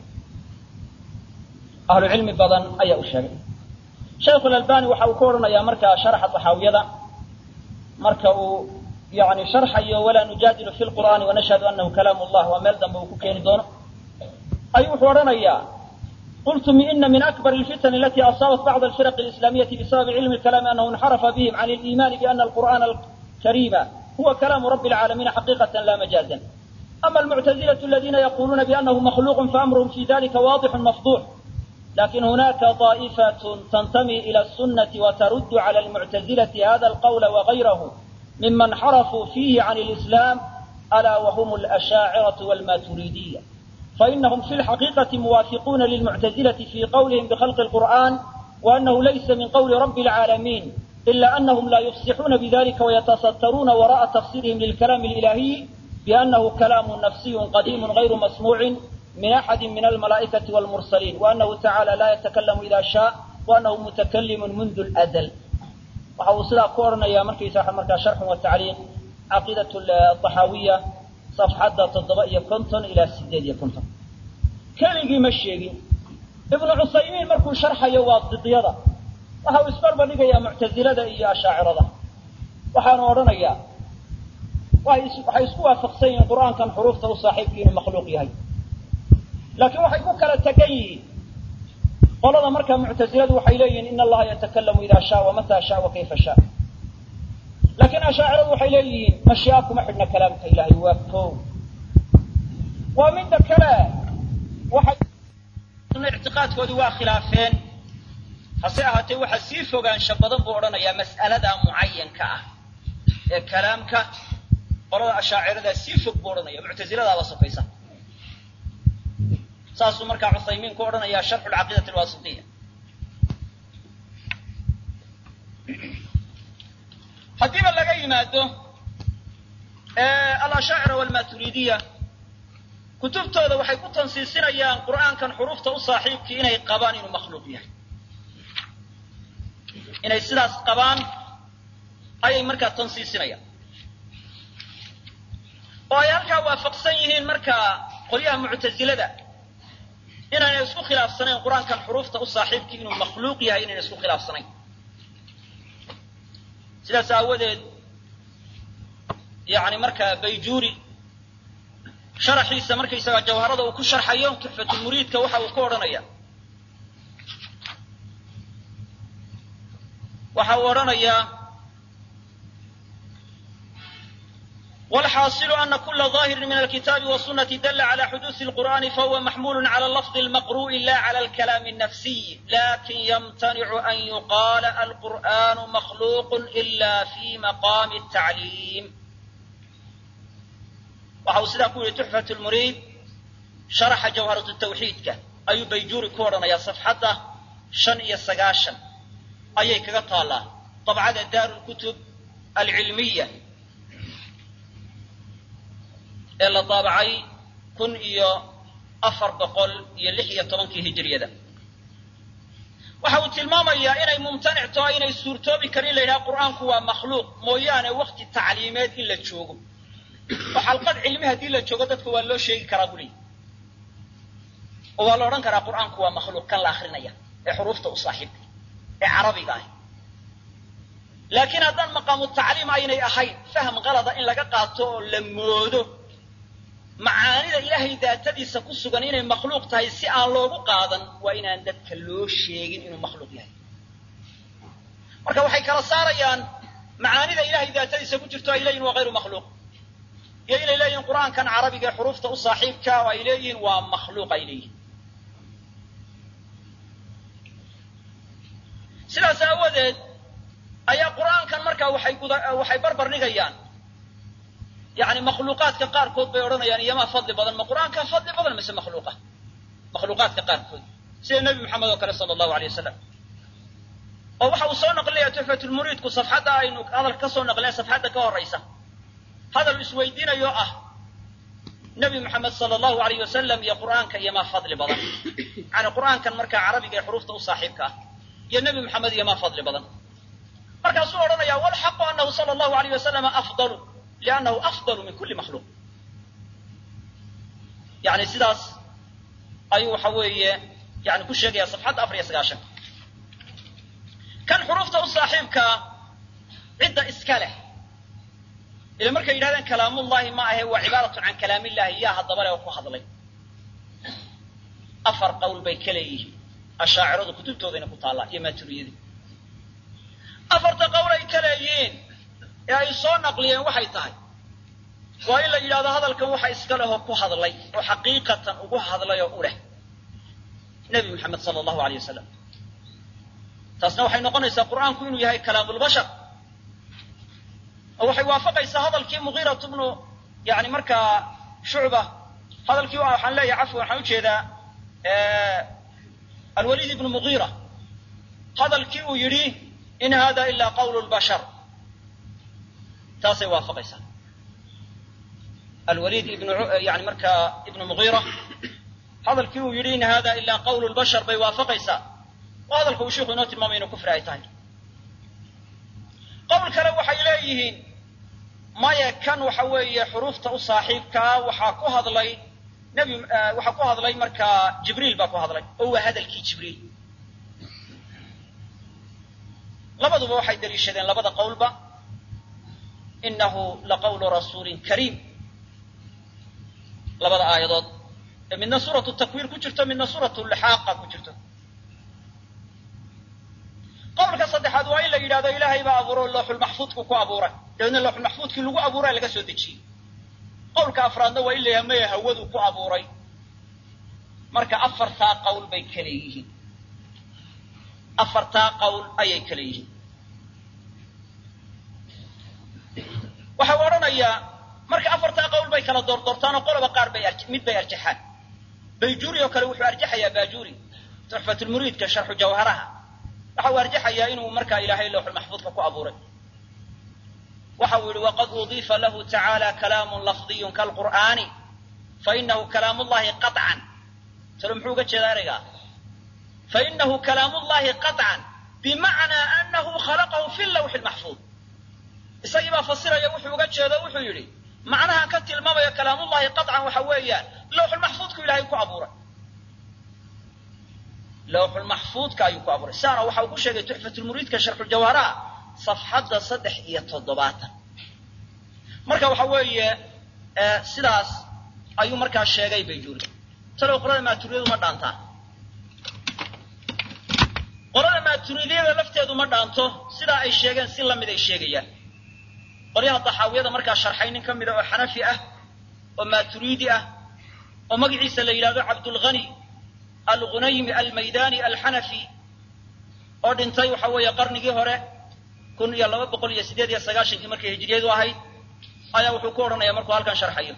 ahlu cilmi badan ayaa u sheegay shaykhu lalbani waxa uu ku odhanayaa markaa sharaxa taxaawiyada marka uu yani sharxayo walaa nujaadilu fi lqur'aani wanashhadu anahu kalaam llah waa meel dambe uu ku keeni doono ayuu wuxuu odhanayaa qultu ina min akbar alfitan alati asaabat bacd alfiraq alislaamiyati bisababi cilmi lkalaami anahu inxarafa bihim can aliimani biana alqur'ana alkarima huwa kalaamu rabi alcaalamiina xaqiiqatan la majaazan ama almuctazilatu aladina yaquluuna bianahu makhluuq faamruhum fi dalika waadixun mafduux lakin hunaka طaئifaة tntami ilى الsunaةi وtarud عlى الmuctazilati hada اlqwl وغayrahu miman xarafuu fihi can اlإslam alا whm اlأshاaciraة wاlmaturidiya fainahm fi اlxaqiiqaةi muwaafiquna lilmuctazilaةi fi qwlihim bkhalqi الqur'an وأnahu laysa min qwli رbi العaalamiin إla أnahm la yufsixuna bdlika وyatasattaruuna waraءa tafsirihim lilkalaam الإlahiy bأnahu kalaam nafsiy qadiim غayru masmuuci min axadi min almalaa'ikati wاlmursaliin waanahu tacaala laa yatakalamu ida shaa waanahu mutakalimu mundu ladl waxa uu sidaa ku odhanayaa markaysa markaa sharxun wa tacliiq caqiidat axaawiya safxadda toddoba iyo konton ilaa sideed iyo konton keligii ma sheegin ibnu cusaymiin markuu sharxayo waa didyada waxa uu isbarba dhigayaa muctazilada iyo ashaacirada waxaanu odhanayaa waxay isku waafaqsan yihiin qur'aankan xuruufta u saaxiibkii inuu makhluuq yahay laakiin waxay ku kala tegan yihiin qolada markaa muctaziladu waxay leeyihiin in allaha yatakalamu ida shaa wamata shaa wa kayfa shaa laakiin ashaaciradu waxay leeyihiin mashii'a kuma xidhna kalaamka ilahay waa ko waa midda kale waxay ictiqaadkoodii waa khilaafeen hase ahaatee waxa sii fogaansha badan buu odhanayaa mas'alada mucayanka ah ee kalaamka qolada ashaaciradaa sii fog buu odhanaya muctaziladaaba sokaysa saasuu markaa cuthaymiin ku odhanayaa sharxu lcaqiidati alwaasitiya haddiiba laga yimaado alashaacira walmaturidiya kutubtooda waxay ku tansiisinayaan qur'aankan xuruufta u saaxiibkii inay qabaan inuu makhluuq yahay inay sidaas qabaan ayay markaa tansiisinayaan oo ay halkaa waafaqsan yihiin markaa qolyaha muctasilada inaynay isku khilaafsanayn qur-aankan xuruufta u saaxiibkii inuu makhluuq yahay inayna isku khilaafsanayn sidaas aawadeed yani markaa bayjuuri sharaxiisa markaysaga jawharada uu ku sharxayo tuxfatulmuriidka waxa uu ku odhanaya waxa uu odhanayaa والxاaصل أن kula ظاhiri min الkتاabi والsuنaةi dل عlى xduuثi القur'ani fahuwa maxmul عlى lفظ الmaqruء la عlى الكلام النفسي lakin ymتنc an yuqاla القur'an مخluq إla في مaqام التacliim waxa uu sidaa ku yihi تuxfaة الmuriid شharxa jawharaة التwxiidka ayuu bayjuuri ku odhanaya صفxadda شhan iyo sagaashan ayay kaga taalaa طabcada daar الkتب alcilmiya ee la daabacay kun iyo afar boqol iyo lix iyo tobankii hijiriyada waxa uu tilmaamayaa inay mumtanic taho inay suurtoobi karin la yidhaha qur'aanku waa makhluuq mooyaane wakti tacliimeed in la joogo oo xalqad cilmi haddii la joogo dadka waa loo sheegi karaa bu leeyi oo waa la odhan karaa qur'aanku waa makhluuq kan la akrinaya ee xuruufta u saaxiibka ee carabiga ah laakiin haddaan maqaamu tacliim aynay ahayn fahm qalada in laga qaato oo la moodo macaanida ilaahay daatadiisa ku sugan inay makhluuq tahay si aan loogu qaadan waa inaan dadka loo sheegin inuu makhluuq yahay marka waxay kala saarayaan macaanida ilahay daatadiisa ku jirto ay leeyihin waa hayru makhluuq iyo inay leeyihin qur'aankan carabiga ee xuruufta u saaxiibka oo ay leeyihiin waa makhluuq ay leeyihin sidaas aawadeed ayaa qur'aankan markaa waxay guda waxay barbar dhigayaan yani makhluuqaadka qaarkood bay odhanayaan iyomaa fadli badan ma qur'aankaa fadli badan mise makhluuqa makhluuqaadka qaarkood sida nebi moxamed oo kale sala allahu alay wasalam oo waxa uu soo naqlinaya tuxfatulmuriidku safxadda aynu hadalka ka soo naqlinay safxadda ka horaysa hadal isweydiinayo ah nebi moxamed sala allahu alayh wasalam iyo qur'aanka iyomaa fadli badan yani qur'aankan markaa carabiga ee xuruufta u saaxiibka ah iyo nebi moxamed iyomaa fadli badan markaasuu odhanaya walxaqu anahu sala allahu alayh wasalama afdalu liannahu afdalu min kulli makhluuq yani sidaas ayuu waxa weeye yani ku sheegaya safxadda afar iyo sagaashan kan xuruufta u saaxiibkaa cidda iska leh ila markay yidhahdeen kalaamullahi ma ahe waa cibaaratun can kalaamillahi yaa haddaba le oo ku hadlay afar qowl bay ka leeyihiin ashaaciradu kutubtoodayna ku taallaa iyo maaturiyadii afarta qowl ay ka leeyihiin ee ay soo naqliyeen waxay tahay waa in la yidhahdo hadalkan waxa iska lehoo ku hadlay oo xaqiiqatan ugu hadlay oo u leh nebi moxamed sala allahu aleyh wasalam taasna waxay noqonaysaa qur'aanku inuu yahay kalaamulbashar oo waxay waafaqaysaa hadalkii mugiiratu bnu yani markaa shucba hadalkii waxaan leeyahay cafwan waxaan ujeedaa alwaliid ibnu mugiira hadalkii uu yidhi in hada ila qawlu lbashar taasay waafaqaysaa alwaliid ibnu yani markaa ibnu mugiira hadalkii uu yidhi in hada ila qawlu lbashar bay waafaqaysaa oo hadalka uu sheikhu inoo tilmaamay inu kufri ay tahay qowl kale waxay leeyihiin maya kan waxa weeye xuruufta u saaxiibkaa waxaa ku hadlay nebi waxaa ku hadlay markaa jibriil baa ku hadlay oo waa hadalkii jibriil labaduba waxay daliishadeen labada qowlba inahu laqawlu rasuulin kariim labada aayadood ee midna suuratu takwiir ku jirto midna suuratu lixaaqa ku jirto qowlka saddexaad waa in la yidhahdo ilaahay baa abuuro looxulmaxfuudku ku abuuray dabeedna looxulmaxfuudkii lagu abuuray laga soo dejiyey qowlka afraadna waa in la yidhahdo maya hawadu ku abuuray marka afartaa qowl bay kale yihiin afartaa qowl ayay kale yihiin waxau odhanayaa marka afartaa qowl bay kala doordoortaanoo qoloba qaar bay mid bay arjaxaan bayjuuri oo kale wuxuu arjaxayaa baajuuri tuxfatulmuriidka sharxu jawharaha waxa uu arjaxayaa inuu markaa ilaahay lowxulmaxfuudka ku abuuray waxa uu yihi waqad udiifa lahu tacaala kalaamun lafdiyun kalqur'aani fainahu kalaam llahi qaطcan talo muxuu uga jeedaa ereygaa fainahu kalaam llahi qaطcan bimacnaa anahu khalaqahu fi lawxi lmaxfuud isagii baa fasiraya wuxuu uga jeedo wuxuu yidhi macnaha ka tilmaamaya kalaamullahi qaطcan waxa weeyaan lawxulmaxfuudku ilahay ku abuuray lawxulmaxfuudka ayuu ku abuuray saana waxa uu ku sheegay tuxfatulmuriidka sharxuljawharaha safxadda saddex iyo toddobaatan marka waxa weeye sidaas ayuu markaa sheegay bayjuuri talow qolada maaturidiyadu ma dhaantaa qolada maaturidiyada lafteedu ma dhaanto sidaa ay sheegeen si lamid ay sheegayaan qolyaha daxaawiyada markaa sharxay nin ka mida oo xanafi ah oo maaturiidi ah oo magaciisa la yidhahdo cabdulghani alghunaymi almaydani alxanafi oo dhintay waxa weeye qarnigii hore kun iyo laba boqol iyo siddeed iyo sagaashankii markay hijriyadu ahayd ayaa wuxuu ku odhanaya markuu halkan sharxayo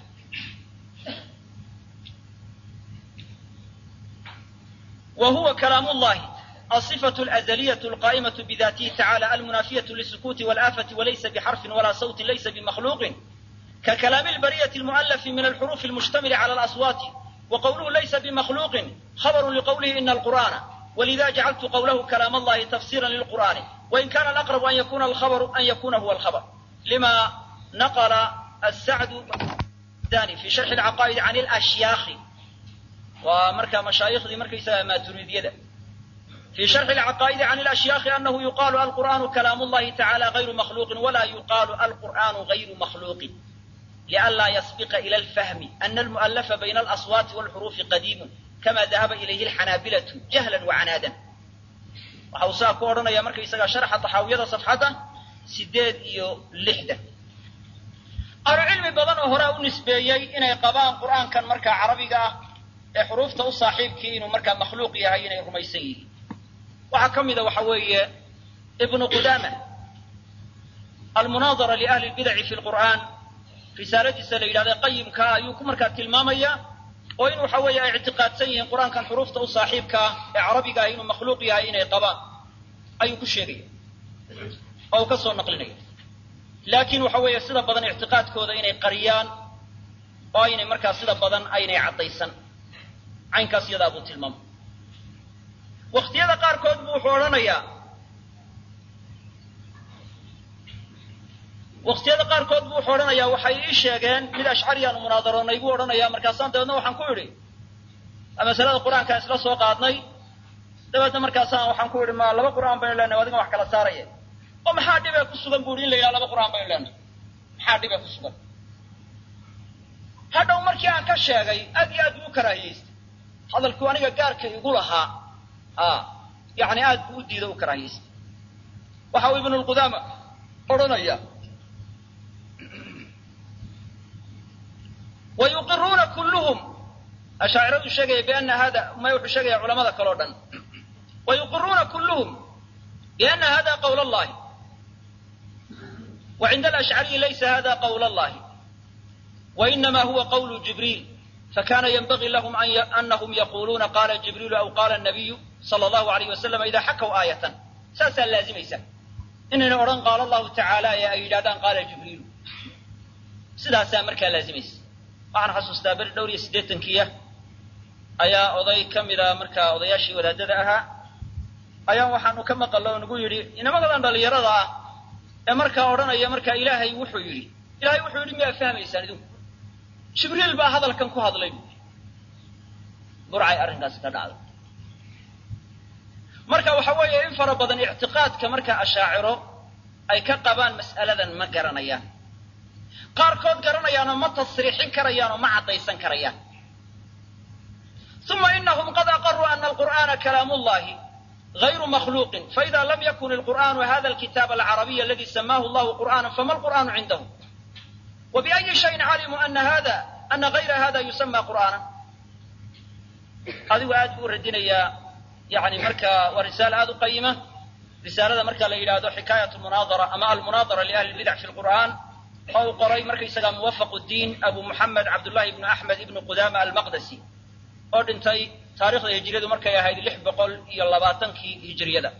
wa huwa kalaam llahi الصفة الأزلية القائمة بذاته تعالى المنافية للسكوت والآفة وليس بحرف ولا صوت ليس بمخلوق ككلام البرية المؤلف من الحروف المشتمل على الأصوات وقوله ليس بمخلوق خبر لقوله إن القرآن ولذا جعلت قوله كلام الله تفسيرا للقرآن وإن كان الأقرب أن يكون الخبر أن يكون هو الخبر لما نقل السعد الثاني في شرح العقائد عن الأشياخ ومركا مشايخ ذي مركا ما تريد يده في شرح العقائد عن الأشياخ أنه يقال القرآن كلام الله تعالى غير مخلوق ولا يقال القرآن غير مخلوق لئلا يسبق إلى الفهم أن المؤلف بين الأصوات والحروف قديم كما ذهب إليه الحنابلة جهلا وعنادا وحوسا كورنا يا مركي سجا شرح طحاوية صفحته سديد إيو لحدة العلم بدن هراء نسبيي إن قبان قرآن كان مركا عربي حروف تو صاحب كي إنه مركا مخلوق يهين رميسيه waxaa ka mida waxa weeye ibnu qudaama almunaadara liahli lbidaci fi lqur'aan risaaladiisa la yidhahda qayimkaa ayuu ku markaa tilmaamaya oo in waxa weeye ay ictiqaadsan yihiin qur-aankan xuruufta u saaxiibkaa ee carabiga ah inuu makhluuq yahay inay qabaan ayuu ku sheegaya oo uu ka soo naqlinaya laakiin waxa weeye sida badan ictiqaadkooda inay qariyaan oo aynay markaa sida badan aynay caddaysan caynkaas iyadaa buu tilmaamay waktiyada qaarkood buu wuxuu odhanayaa waktiyada qaarkood buu wuxuu odhanayaa waxay ii sheegeen mid ashcariyaanu munaadaroonay buu odhanayaa markaasaan dabeedna waxaan ku idhi masalada qur-aankaan isla soo qaadnay dabeedna markaasaan waxaan ku idhi ma laba qur'aan baynu leenahay adiga wax kala saaraya oo maxaa dhibee ku sugan bu ihi in la yidhaha laba qur'aan baynu leenahay maxaa dhibee ku sugan hadhow markii aan ka sheegay aad iyo aad buu u karaahiyeystay hadalkuu aniga gaarka igu lahaa yani aad buu u diida u karaahiyeystay waxa uu ibnu lqudaama odhanaya wa yuqiruuna kulluhum ashaaciradu sheegaya biana hada may wuxuu sheegaya culamada kale o dhan wa yuqiruuna kulluhum biana hada qawl allahi wa cinda alashcariyi laysa hada qawl allahi wa inama huwa qawlu jibriil fakana ynbagii lahum anahum yaquluuna qala jibriilu aw qala nabiyu sala allahu alayh wasalam idaa xakaw aayatan saasaa laazimaysa inayna odhan qaala allahu tacaala ee ay yidhahdaan qaala jibriilu sidaasaa markaa laazimaysa waxaan xasuustaa beri dhowr iyo siddeetankiya ayaa oday ka mida markaa odayaashii wadaadada ahaa ayaan waxaanu ka maqalla oo nagu yidhi inamadadan dhallinyarada ah ee markaa odhanaya markaa ilaahay wuxuu yidhi ilahay wuxuu yidhi miyaa fahmaysaan idinku jibriil baa hadalkan ku hadlay buui burcay arrinkaasi ka dhacday marka waxa weeye in fara badan ictiqaadka marka ashaaciro ay ka qabaan mas'aladan ma garanayaan qaarkood garanayaanoo ma tasriixin karayaan oo ma caddaysan karayaan uma inahum qad aqaruu ana alqur'ana kalaam llahi غayru makhluuqin faida lam yakun alqur'anu hada alkitaab alcarabiy aladi samaahu llahu qur'ana fama alqur'anu cindahum وبأي شيء علموا أن هذا أن غير هذا يسمى قرآنا adigu aad buu u radinayaa yani marka waa risaale aad u qayima risaalada marka la yidhaahdo xikaayat munaadara ama almunaadara liahli lbidac fi lqur'an oo uu qoray markaysaga muwafaq diin abu muxamed cabdullahi ibnu axmed ibnu qudama almaqdasi oo dhintay taarikhda hijriyadu markay ahayd lix boqol iyo labaatankii hijriyada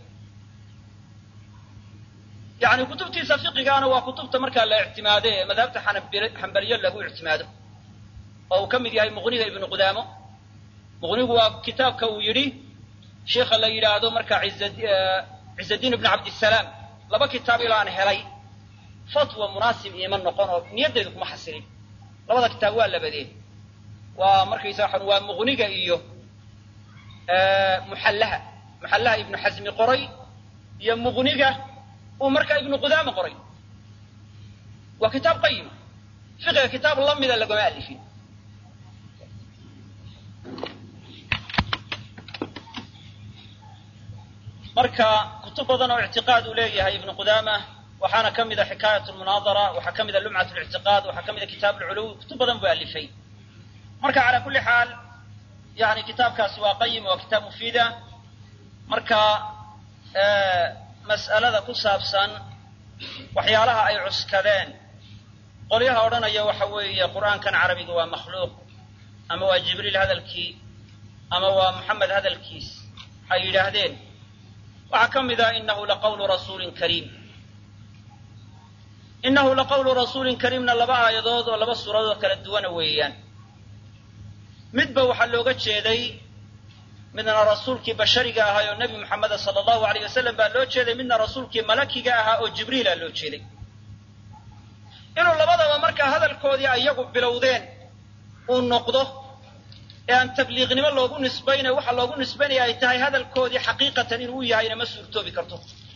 yani kutubtiisa fiqigaana waa kutubta markaa la ictimaade ee madhabta xambaliyo lagu ictimaado oo uu ka mid yahay muqniga ibnu qudaamo muqnigu waa kitaabka uu yidhi sheikha la yidhaahdo marka cizadiin ibnu cabdisalaam laba kitaab ilaan helay fatwa munaasib iima noqon oo niyaddeedu kuma xasilin labada kitaab waa labadeen waa markaysa waa muqniga iyo muxallaha muxallaha ibnu xasmi qoray iyo muqniga uu markaa ibnu qudaama qoray waa kitaab qayim fiqiga kitaab lamida lagoma alifin marka kutub badan oo ictiqaad uu leeyahay ibnu qudaama waxaana ka mida xikaayat lmunaadara waxaa ka mida lumcat lictiqaad waxaa ka mida kitaab lculuw kutub badan buu alifay marka calaa kulli xaal yani kitaabkaasi waa qayim waa kitaab mufiida marka mas'alada ku saabsan waxyaalaha ay cuskadeen qolyaha odhanaya waxa weeye qur'aankan carabiga waa makhluuq ama waa jibriil hadalkii ama waa muxamed hadalkiis waxay yidhaahdeen waxaa ka mid ah inahu laqawlu rasuulin kariim inahu laqawlu rasuulin kariimna laba aayadood oo laba suuradood kala duwana weeyaan midba waxaa looga jeeday midna rasuulkii bashariga ahaa oo nebi moxameda sala allahu alayh wasalam baa loo jeeday midna rasuulkii malakiga ahaa oo jibriila loo jeeday inuu labadaba markaa hadalkoodii ayagu bilowdeen uu noqdo ee aan tabliiqnimo loogu nisbaynay waxa loogu nisbaynaya ay tahay hadalkoodii xaqiiqatan inuu yahayna ma suurtoobi karto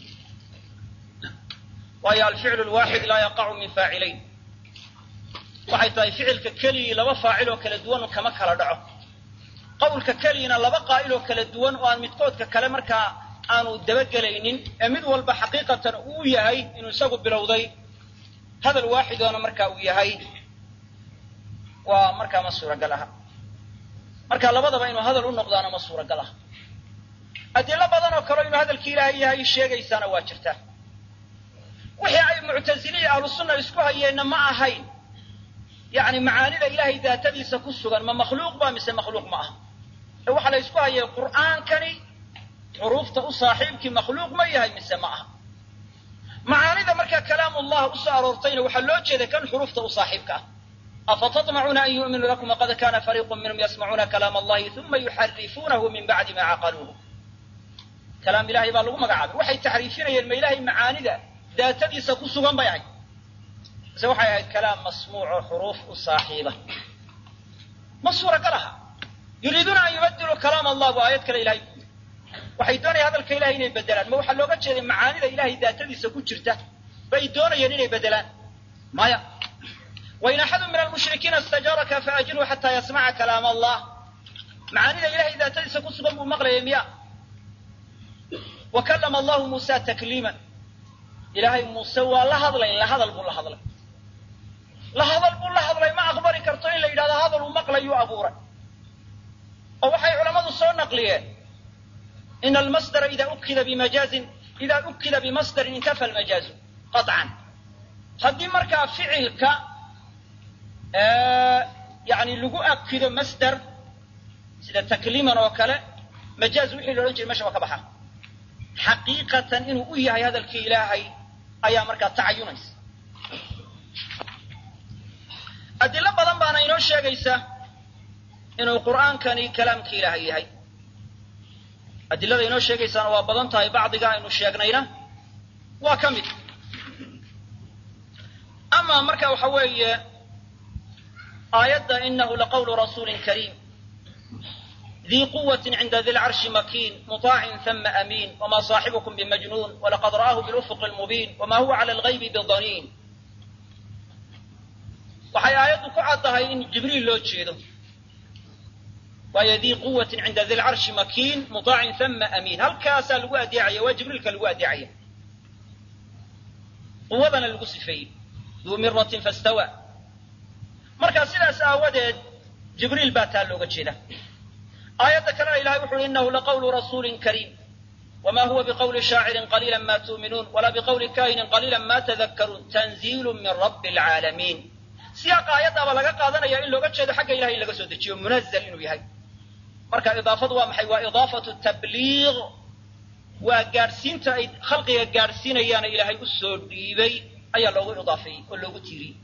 waayo alficlu lwaaxid laa yaqacu min faacilayn waxay tahay ficilka keligii laba faacil oo kala duwan kama kala dhaco qawlka keligiina laba qaa'il oo kala duwan oo aan midkoodka kale markaa aanu dabagelaynin ee mid walba xaqiiqatan uu yahay inuu isagu bilowday hadal waaxidoona marka uu yahay waa markaa ma suuragal aha marka labadaba inuu hadal u noqdaana ma suuragal aha adilo badan oo kaleo inuu hadalki ilaahay yahay sheegaysaana waa jirtaa wixii ay muctaziliyi ahlu sunna isku hayeenna ma ahayn yacni macaanida ilaahay daatadiisa ku sugan ma makhluuq ba mise makhluuq ma aha ee waxaa la isku hayay qur'aankani xuruufta u saaxiibkii makhluuq ma yahay mise ma aha macaanida markaa kalaamullah usoo aroortayna waxaa loo jeeday kan xuruufta u saaxiibka ah afatatmacuuna an yu'minuu lakum waqad kana fariiqu minhum yasmacuuna kalaam allahi uma yuxarifuunahu min bacdi ma caqaluuhu kalaam ilahay baa lagu magacaabay waxay taxriifinayeen ma ilahay macaanida daatadiisa ku sugan bay ahayd mise waxay ahayd kalaam masmuuc oo xuruuf u saaxiiba ma suuragal aha yuriiduuna an yubadiluu kalaam allah bu aayad kale ilahay ku waxay doonayaan hadalka ilahay inay bedelaan ma waxaa looga jeeday macaanida ilahay daatadiisa ku jirta bay doonayeen inay bedelaan maya wain axadu min almushrikiina istajaaraka faajirhu xataa yasmaca kalaam allah macaanida ilahay daatadiisa ku sugan buu maqlayay miya wa kallama allahu muusa takliiman ilaahay muuse waa la hadlay la hadal buu la hadlay la hadal buu la hadlay ma aqbali karto in la yidhahdo hadal uu maqlayuu abuuray oo waxay culammadu soo naqliyeen ina almasdara ida ukida bimajaazin ida ukida bimasdarin intafa almajaazu qaطcan haddii markaa ficilka yani lagu akido masdar sida takliiman oo kale majaaz wixii la odhan jiray mesha waa ka baxa xaqiiqatan inuu u yahay hadalkii ilaahay ayaa markaa tacayunaysa adilo badan baana inoo sheegaysa inuu qur'aankani kalaamkii ilaahay yahay adilada inoo sheegaysaana waa badan tahay bacdiga aynu sheegnayna waa ka mid ama marka waxa weeye aayadda inahu laqawlu rasuulin kariim dii quwati cinda di lcarshi makiin muطaacin hama amiin wma صaaxibukum bimajnuun walaqad ra'aahu bilufuqi lmubiin wama huwa cala algaybi bidaniin waxay aayaddu ku caddahay in jibriil loo jeedo waayo dii quwatin cinda di lcarshi makiin muطaacin hama amiin halkaasaa lagu adeecaya waa jibriilka lagu adeecaya quwadana lagu sifeeyey duu miratin fastawa marka sidaas aawadeed jibriil baa taa looga jeeda aayadda kalena ilahay wuxu uhi inahu laqawlu rasuulin kariim wma huwa biqawli shaacirin qaliila ma tuuminuun walaa biqawli kahinin qaliila ma tadakkaruun tanziilu min rabbi alcaalamiin siyaaqa aayaddaaba laga qaadanaya in looga jeedo xagga ilahay in laga soo dejiyo munazl inuu yahay marka idaafadu waa maxay waa idaafatu tabliiq waa gaadhsiinta ay khalqiga gaadhsiinayaana ilaahay u soo dhiibay ayaa loogu idaafeeyey oo loogu tiiriyey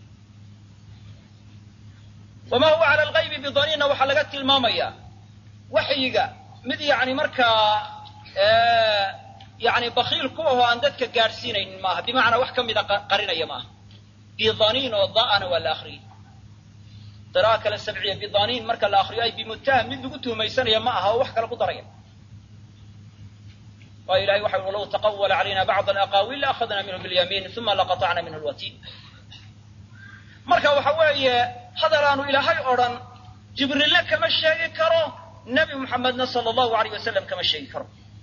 wama huwa cala algaybi bidaniinna waxaa laga tilmaamayaa waxyiga mid yani markaa yani bakiil ku ahoo aan dadka gaadhsiinaynin maaha bimacnaa wax ka mida qarinaya maaha bidaniin oo da'ana waa la akriyey qira'a kale sabciya bidaniin marka la akriyo ay bimutaham mid lagu tuhmaysanaya ma aha oo wax kale ku daraya waayo ilahay waxa ui low taqawala calayna bacd alaqaawiil laأkhadna minhu biاlyamiin uma laqaطacna minhu lwatiin marka waxa weeye hadal aanu ilaahay odhan jibriille kama sheegi karo nebi muxamedna sala allahu alayh wasalam kama sheegi karo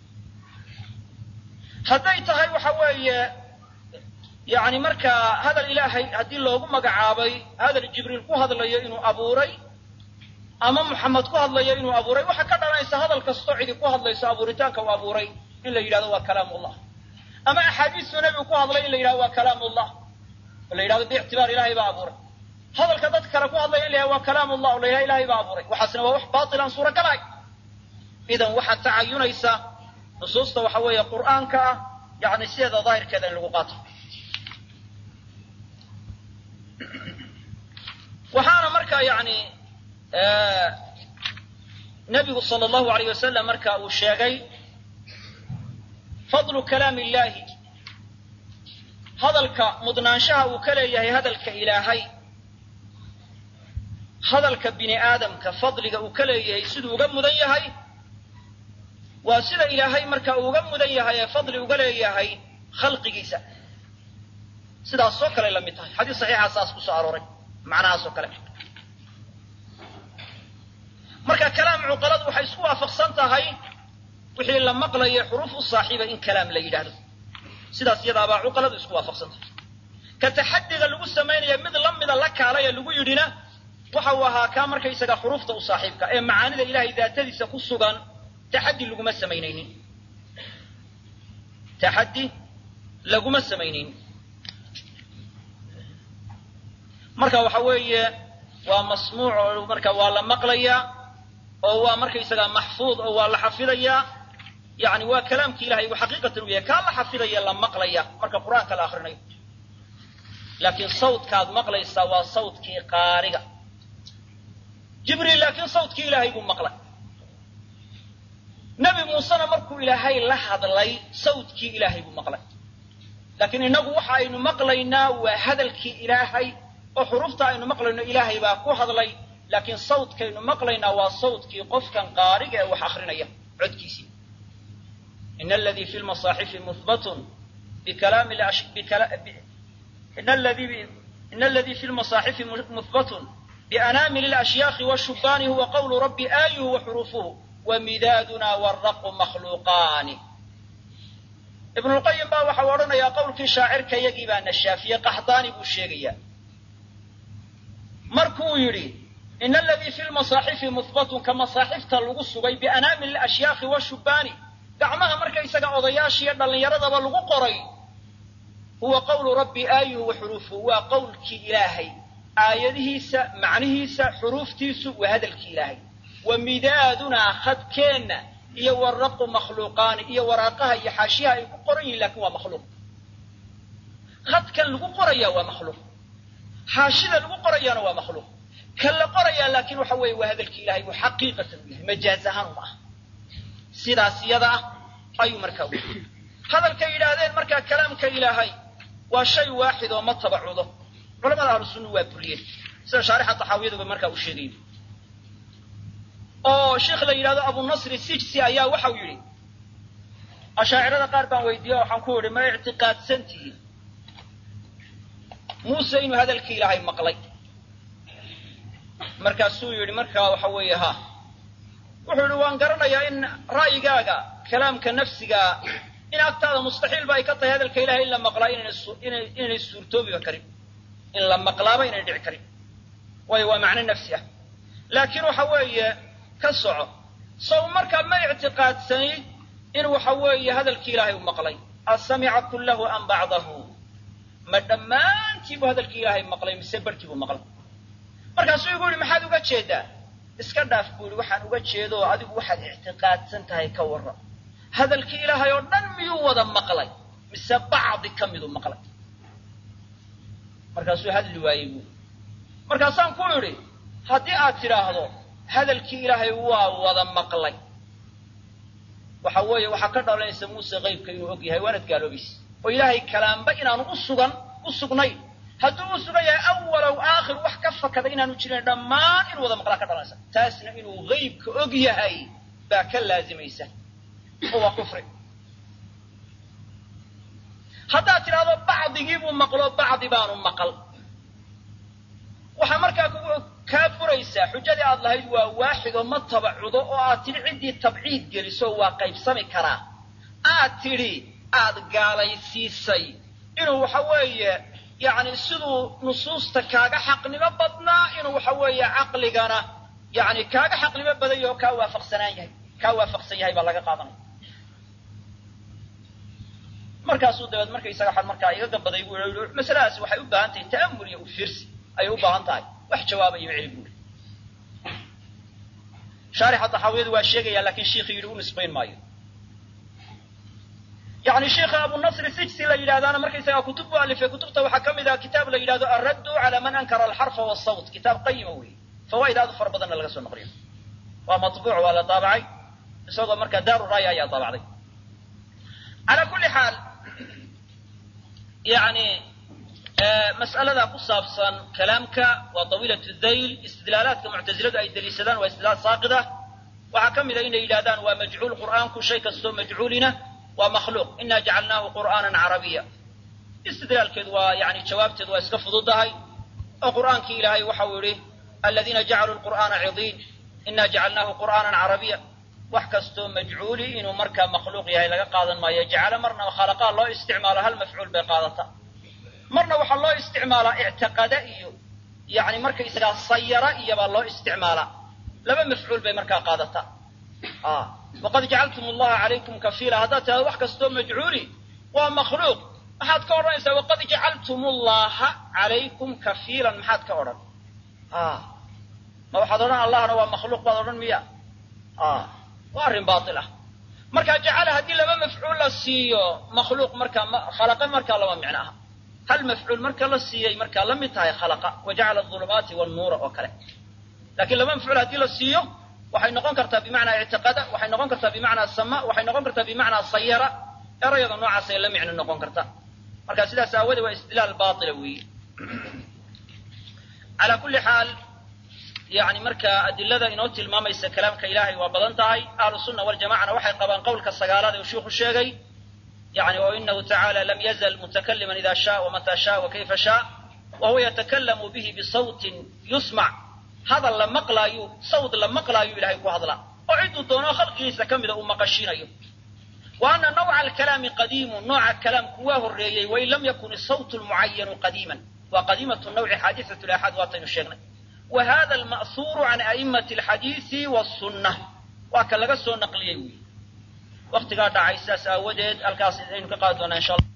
hadday tahay waxa weeye yani markaa hadal ilaahay haddii loogu magacaabay hadal jibriil ku hadlayo inuu abuuray ama muxamed ku hadlayo inuu abuuray waxaa ka dhalanaysa hadal kastoo cidi ku hadlayso abuuritaanka uu abuuray in la yidhahdo waa kalaam ullah ama axaadiistuu nebigu ku hadlay in la yidhahdo waa kalaam ullah oo la yidhahdo biictibaar ilahay baa abuuray hadalka dad kale ku hadlaya in la yhahdo waa kalaam ullah o la yidhahdo ilahay baa abuuray waxaasna waa wax batil aan suuragalahay idan waxaad tacayunaysa nusuusta waxa weeye qur'aanka ah yani sideeda daahirkeeda in lagu qaato waxaana markaa yani nebigu sal allahu alayh wasalam marka uu sheegay fadlu kalaam illahi hadalka mudnaanshaha uu ka leeyahay hadalka ilaahay hadalka bini aadamka fadliga uu ka leeyahay siduu uga mudan yahay waa sida ilaahay marka uu uga mudan yahay ee fadli uga leeyahay khalqigiisa sidaasoo kale la mid tahay xadiis saxiixa saas ku soo arooray macnahaasoo kale marka kalaam cuqaladu waxay isku waafaqsan tahay wixii la maqlayo xuruuf u saaxiiba in kalaam la yidhaahdo sidaas iyadaabaa cuqaladu isku waafaqsan tahay ka taxadiga lagu samaynaya mid la mida la kaalaya lagu yidhina waxa uu ahaa kaa markaysaga xuruufta u saaxiibka ee macaanida ilahay daatadiisa ku sugan taxaddi laguma samaynaynin taxaddi laguma samaynaynin marka waxa weeye waa masmuuc oo marka waa la maqlayaa oo waa markaysagaa maxfuud oo waa la xafidayaa yani waa kalaamki ilahay buu xaqiiqatan u yahay kaa la xafidaya la maqlaya marka qur'aanka la akrinayo laakiin sawdkaad maqlaysaa waa sawdkii qaariga jibriil laakiin sawdkii ilaahay buu maqlay nebi muusena markuu ilaahay la hadlay sawdkii ilaahay buu maqlay laakiin innagu waxa aynu maqlaynaa waa hadalkii ilaahay oo xurufta aynu maqlayno ilaahay baa ku hadlay laakiin sawdkaynu maqlaynaa waa sawdkii qofkan qaariga ee wax akrinaya codkiisii in aladii fi lmasaaxifi muhbatun bikalaami in aladii fi lmasaaxifi muhbatun bianaamili lashyaakhi washubaani huwa qawlu rabbi aayuhu wa xuruufuhu wa midaaduna waraqu makhluuqaani ibnulqayim baa waxau odhanayaa qowlkii shaacirka yagii baa nashaafiye qaxdaani buu sheegayaa markuu yidhi in aladii fi lmasaaxifi muhbatun ka masaaxifta lagu sugay bianaamili ashyaakhi washubaani gacmaha markaysaga odayaashiiyo dhallinyaradaba lagu qoray huwa qawlu rabbi aayuhu wa xuruufuhu waa qowlkii ilaahay aayadihiisa macnihiisa xuruuftiisu waa hadalkii ilaahay wa midaadunaa khadkeenna iyo waraqu makhluuqaani iyo waraaqaha iyo xaashiyaha ay ku qoran yihin lakin waa makhluuq khadkan lagu qoraya waa makhluuq xaashida lagu qorayaana waa makhluuq kan la qorayaa laakiin waxa weeye waa hadalkii ilahay buu xaqiiqatan u yahay majaaz ahaan uma ah sidaas iyada ah ayuu markaa u hadalkay yidhaahdeen markaa kalaamka ilaahay waa shay waaxid oo ma tabacudo culamada ahlu sunna waa buriyeen sida shaarixa taxaawiyaduba markaa u sheegay oo sheikh la yidhahdo abunasri sijsi ayaa waxau yidhi ashaacirada qaar baan weydiiye waxaan ku idhi ma ictiqaadsan tihiin muuse inuu hadalkii ilaahay maqlay markaasuu yidhi markaa waxa weeye ha wuxuu yidhi waan garanayaa in ra'yigaaga kalaamka nafsigaa in agtaada mustaxiilba ay ka tahay hadalka ilahay in la maqlaa inaynay suurtoobiba karin in la maqlaaba inay dhici karin waayo waa macno nafsi ah laakiin waxa weeye ka soco sow markaa ma ictiqaadsanayd in waxa weeye hadalkii ilaahay u maqlay asamica kullahu am bacdahu ma dhammaantii buu hadalkii ilaahay maqlay mise barhkii buu maqlay markaasuu igu yihi maxaad uga jeedaa iska dhaaf buu yihi waxaan uga jeedo oo adigu waxaad ictiqaadsan tahay ka warran hadalkii ilaahay oo dhan miyuu wada maqlay mise bacdi ka miduu maqlay markaasuu hadli waayey buui markaasaan ku idhi haddii aad tidhaahdo hadalkii ilaahay waa wada maqlay waxa weeye waxaa ka dhalanaysa muuse qaybka inuu og yahay waanad gaaloobaysa oo ilaahay kalaamba inaanu u sugan u sugnayn hadduu u sugan yahay awalow aakhir wax ka fakada inaanu jirin dhammaan inuu wada maqlaa ka dhalanaysa taasna inuu qaybka og yahay baa ka laazimaysa oo waa kufri haddaad tidhaahdo bacdigii buu maqlo bacdi baanu maqal waxaa markaa kugu kaa furaysaa xujadii aad lahayd waa waaxid oo ma tabacudo oo aad tidhi ciddii tabciid geliso waa qaybsami karaa aad tidhi aad gaalaysiisay inuu waxa weeye yacni siduu nusuusta kaaga xaqnimo badnaa inuu waxa weeye caqligana yacni kaaga xaqnimo badan yaho kaa waafaqsanaan yahay kaa waafaqsan yahay baa laga qaadanaya markaasuu dabeed markaysaga waxaad markaa iga gabaday buu i masaladaasi waxay u baahan tahay ta'amul iyo ufiirsi ayay u baahan tahay wax jawaabayo celi buuri shaarixa taxaawiyadu waa sheegaya laakiin shiikhi yidhi u nisbayn maayo yani sheikha abunasri sijsi la yidhahdaana markaysagaa kutub bu alifay kutubta waxaa ka mid ah kitaab la yidhahdo alraddu cala man ankara alxarfa wasawt kitaab qayima weeye fawaa'id aad u fara badanna laga soo naqliyo waa matbuuc waa la daabacay isagoo markaa daaru raaya ayaa daabacday calaa kulli xaal yani mas'alada ku saabsan kalaamka waa tawiilat dayl istidlaalaadka muctaziladu ay deliishadaan waa istidlaal saaqida waxaa ka mid a inay yidhahdaan waa majcuul qur'aanku shay kastoo majcuulina waa makhluuq ina jacalnaahu qur'aanan carabiya istidlaalkeedu waa yani jawaabteedu waa iska fududahay oo qur'aankii ilaahay waxau yihi aladiina jacaluu lqur'aana cidiin ina jacalnaahu qur'aanan carabiya wax kastoo majcuuli inuu markaa makhluuq yahay laga qaadan maayo jacalo marna khalaqaa loo isticmaalo hal mafcuul bay qaadataa marna waxaa loo isticmaalaa ictiqada iyo yani markaysagaa sayara iyobaa loo isticmaalaa laba mafcuul bay markaa qaadataa waqad jacaltum allaha calaykum kafiila haddaad tidhahdo wax kastoo majcuuli waa makhluuq maxaad ka odhanaysaa waqad jacaltum allaha calaykum kafiilan maxaad ka odhan ma waxaad odhan allahna waa makhluuq baad odhan miya waa arrin baail ah marka jacala haddii laba mafcuul la siiyo makhluuq markaa khalaqa markaa lama micno aha hal mafcuul marka la siiyay markaa la mid tahay khalaqa wa jacala adulumaati wannuura oo kale lakiin laba mafcuul haddii la siiyo waxay noqon kartaa bimacnaa ictiqada waxay noqon kartaa bimacnaa sama waxay noqon kartaa bimacnaa sayara erayada noocaasay la micno noqon karta marka sidaas aawadee waa istidlaal baila weeye calaa kulli xaal yani markaa adilada inoo tilmaamaysa kalaamka ilaahay waa badan tahay ahlu sunna waljamacana waxay qabaan qowlka sagaalaad ee uu shiiku sheegay yani o inahu tacaala lam yazal mutakaliman ida shaa wamata shaa wakayfa shaa wa huwa yatakalamu bihi bisawtin yusmac hadal la maqlaayu sawd la maqlaayu ilahay ku hadlaa oo cidduu doono khalqigiisa ka mida uu maqashiinayo wa ana nawca alkalaami qadiimu nooca kalaamku waa horreeyey wain lam yakun isawt lmucayanu qadiiman waa qadiimatu nawci xaadisat laxaad waataynu sheegnay wa hada alma'huuru can a'imati alxadiisi wasunna waa ka laga soo naqliyey wy waktigaa dhacay sidaas aawadeed halkaas aynu ka qaadi doonaa insha alla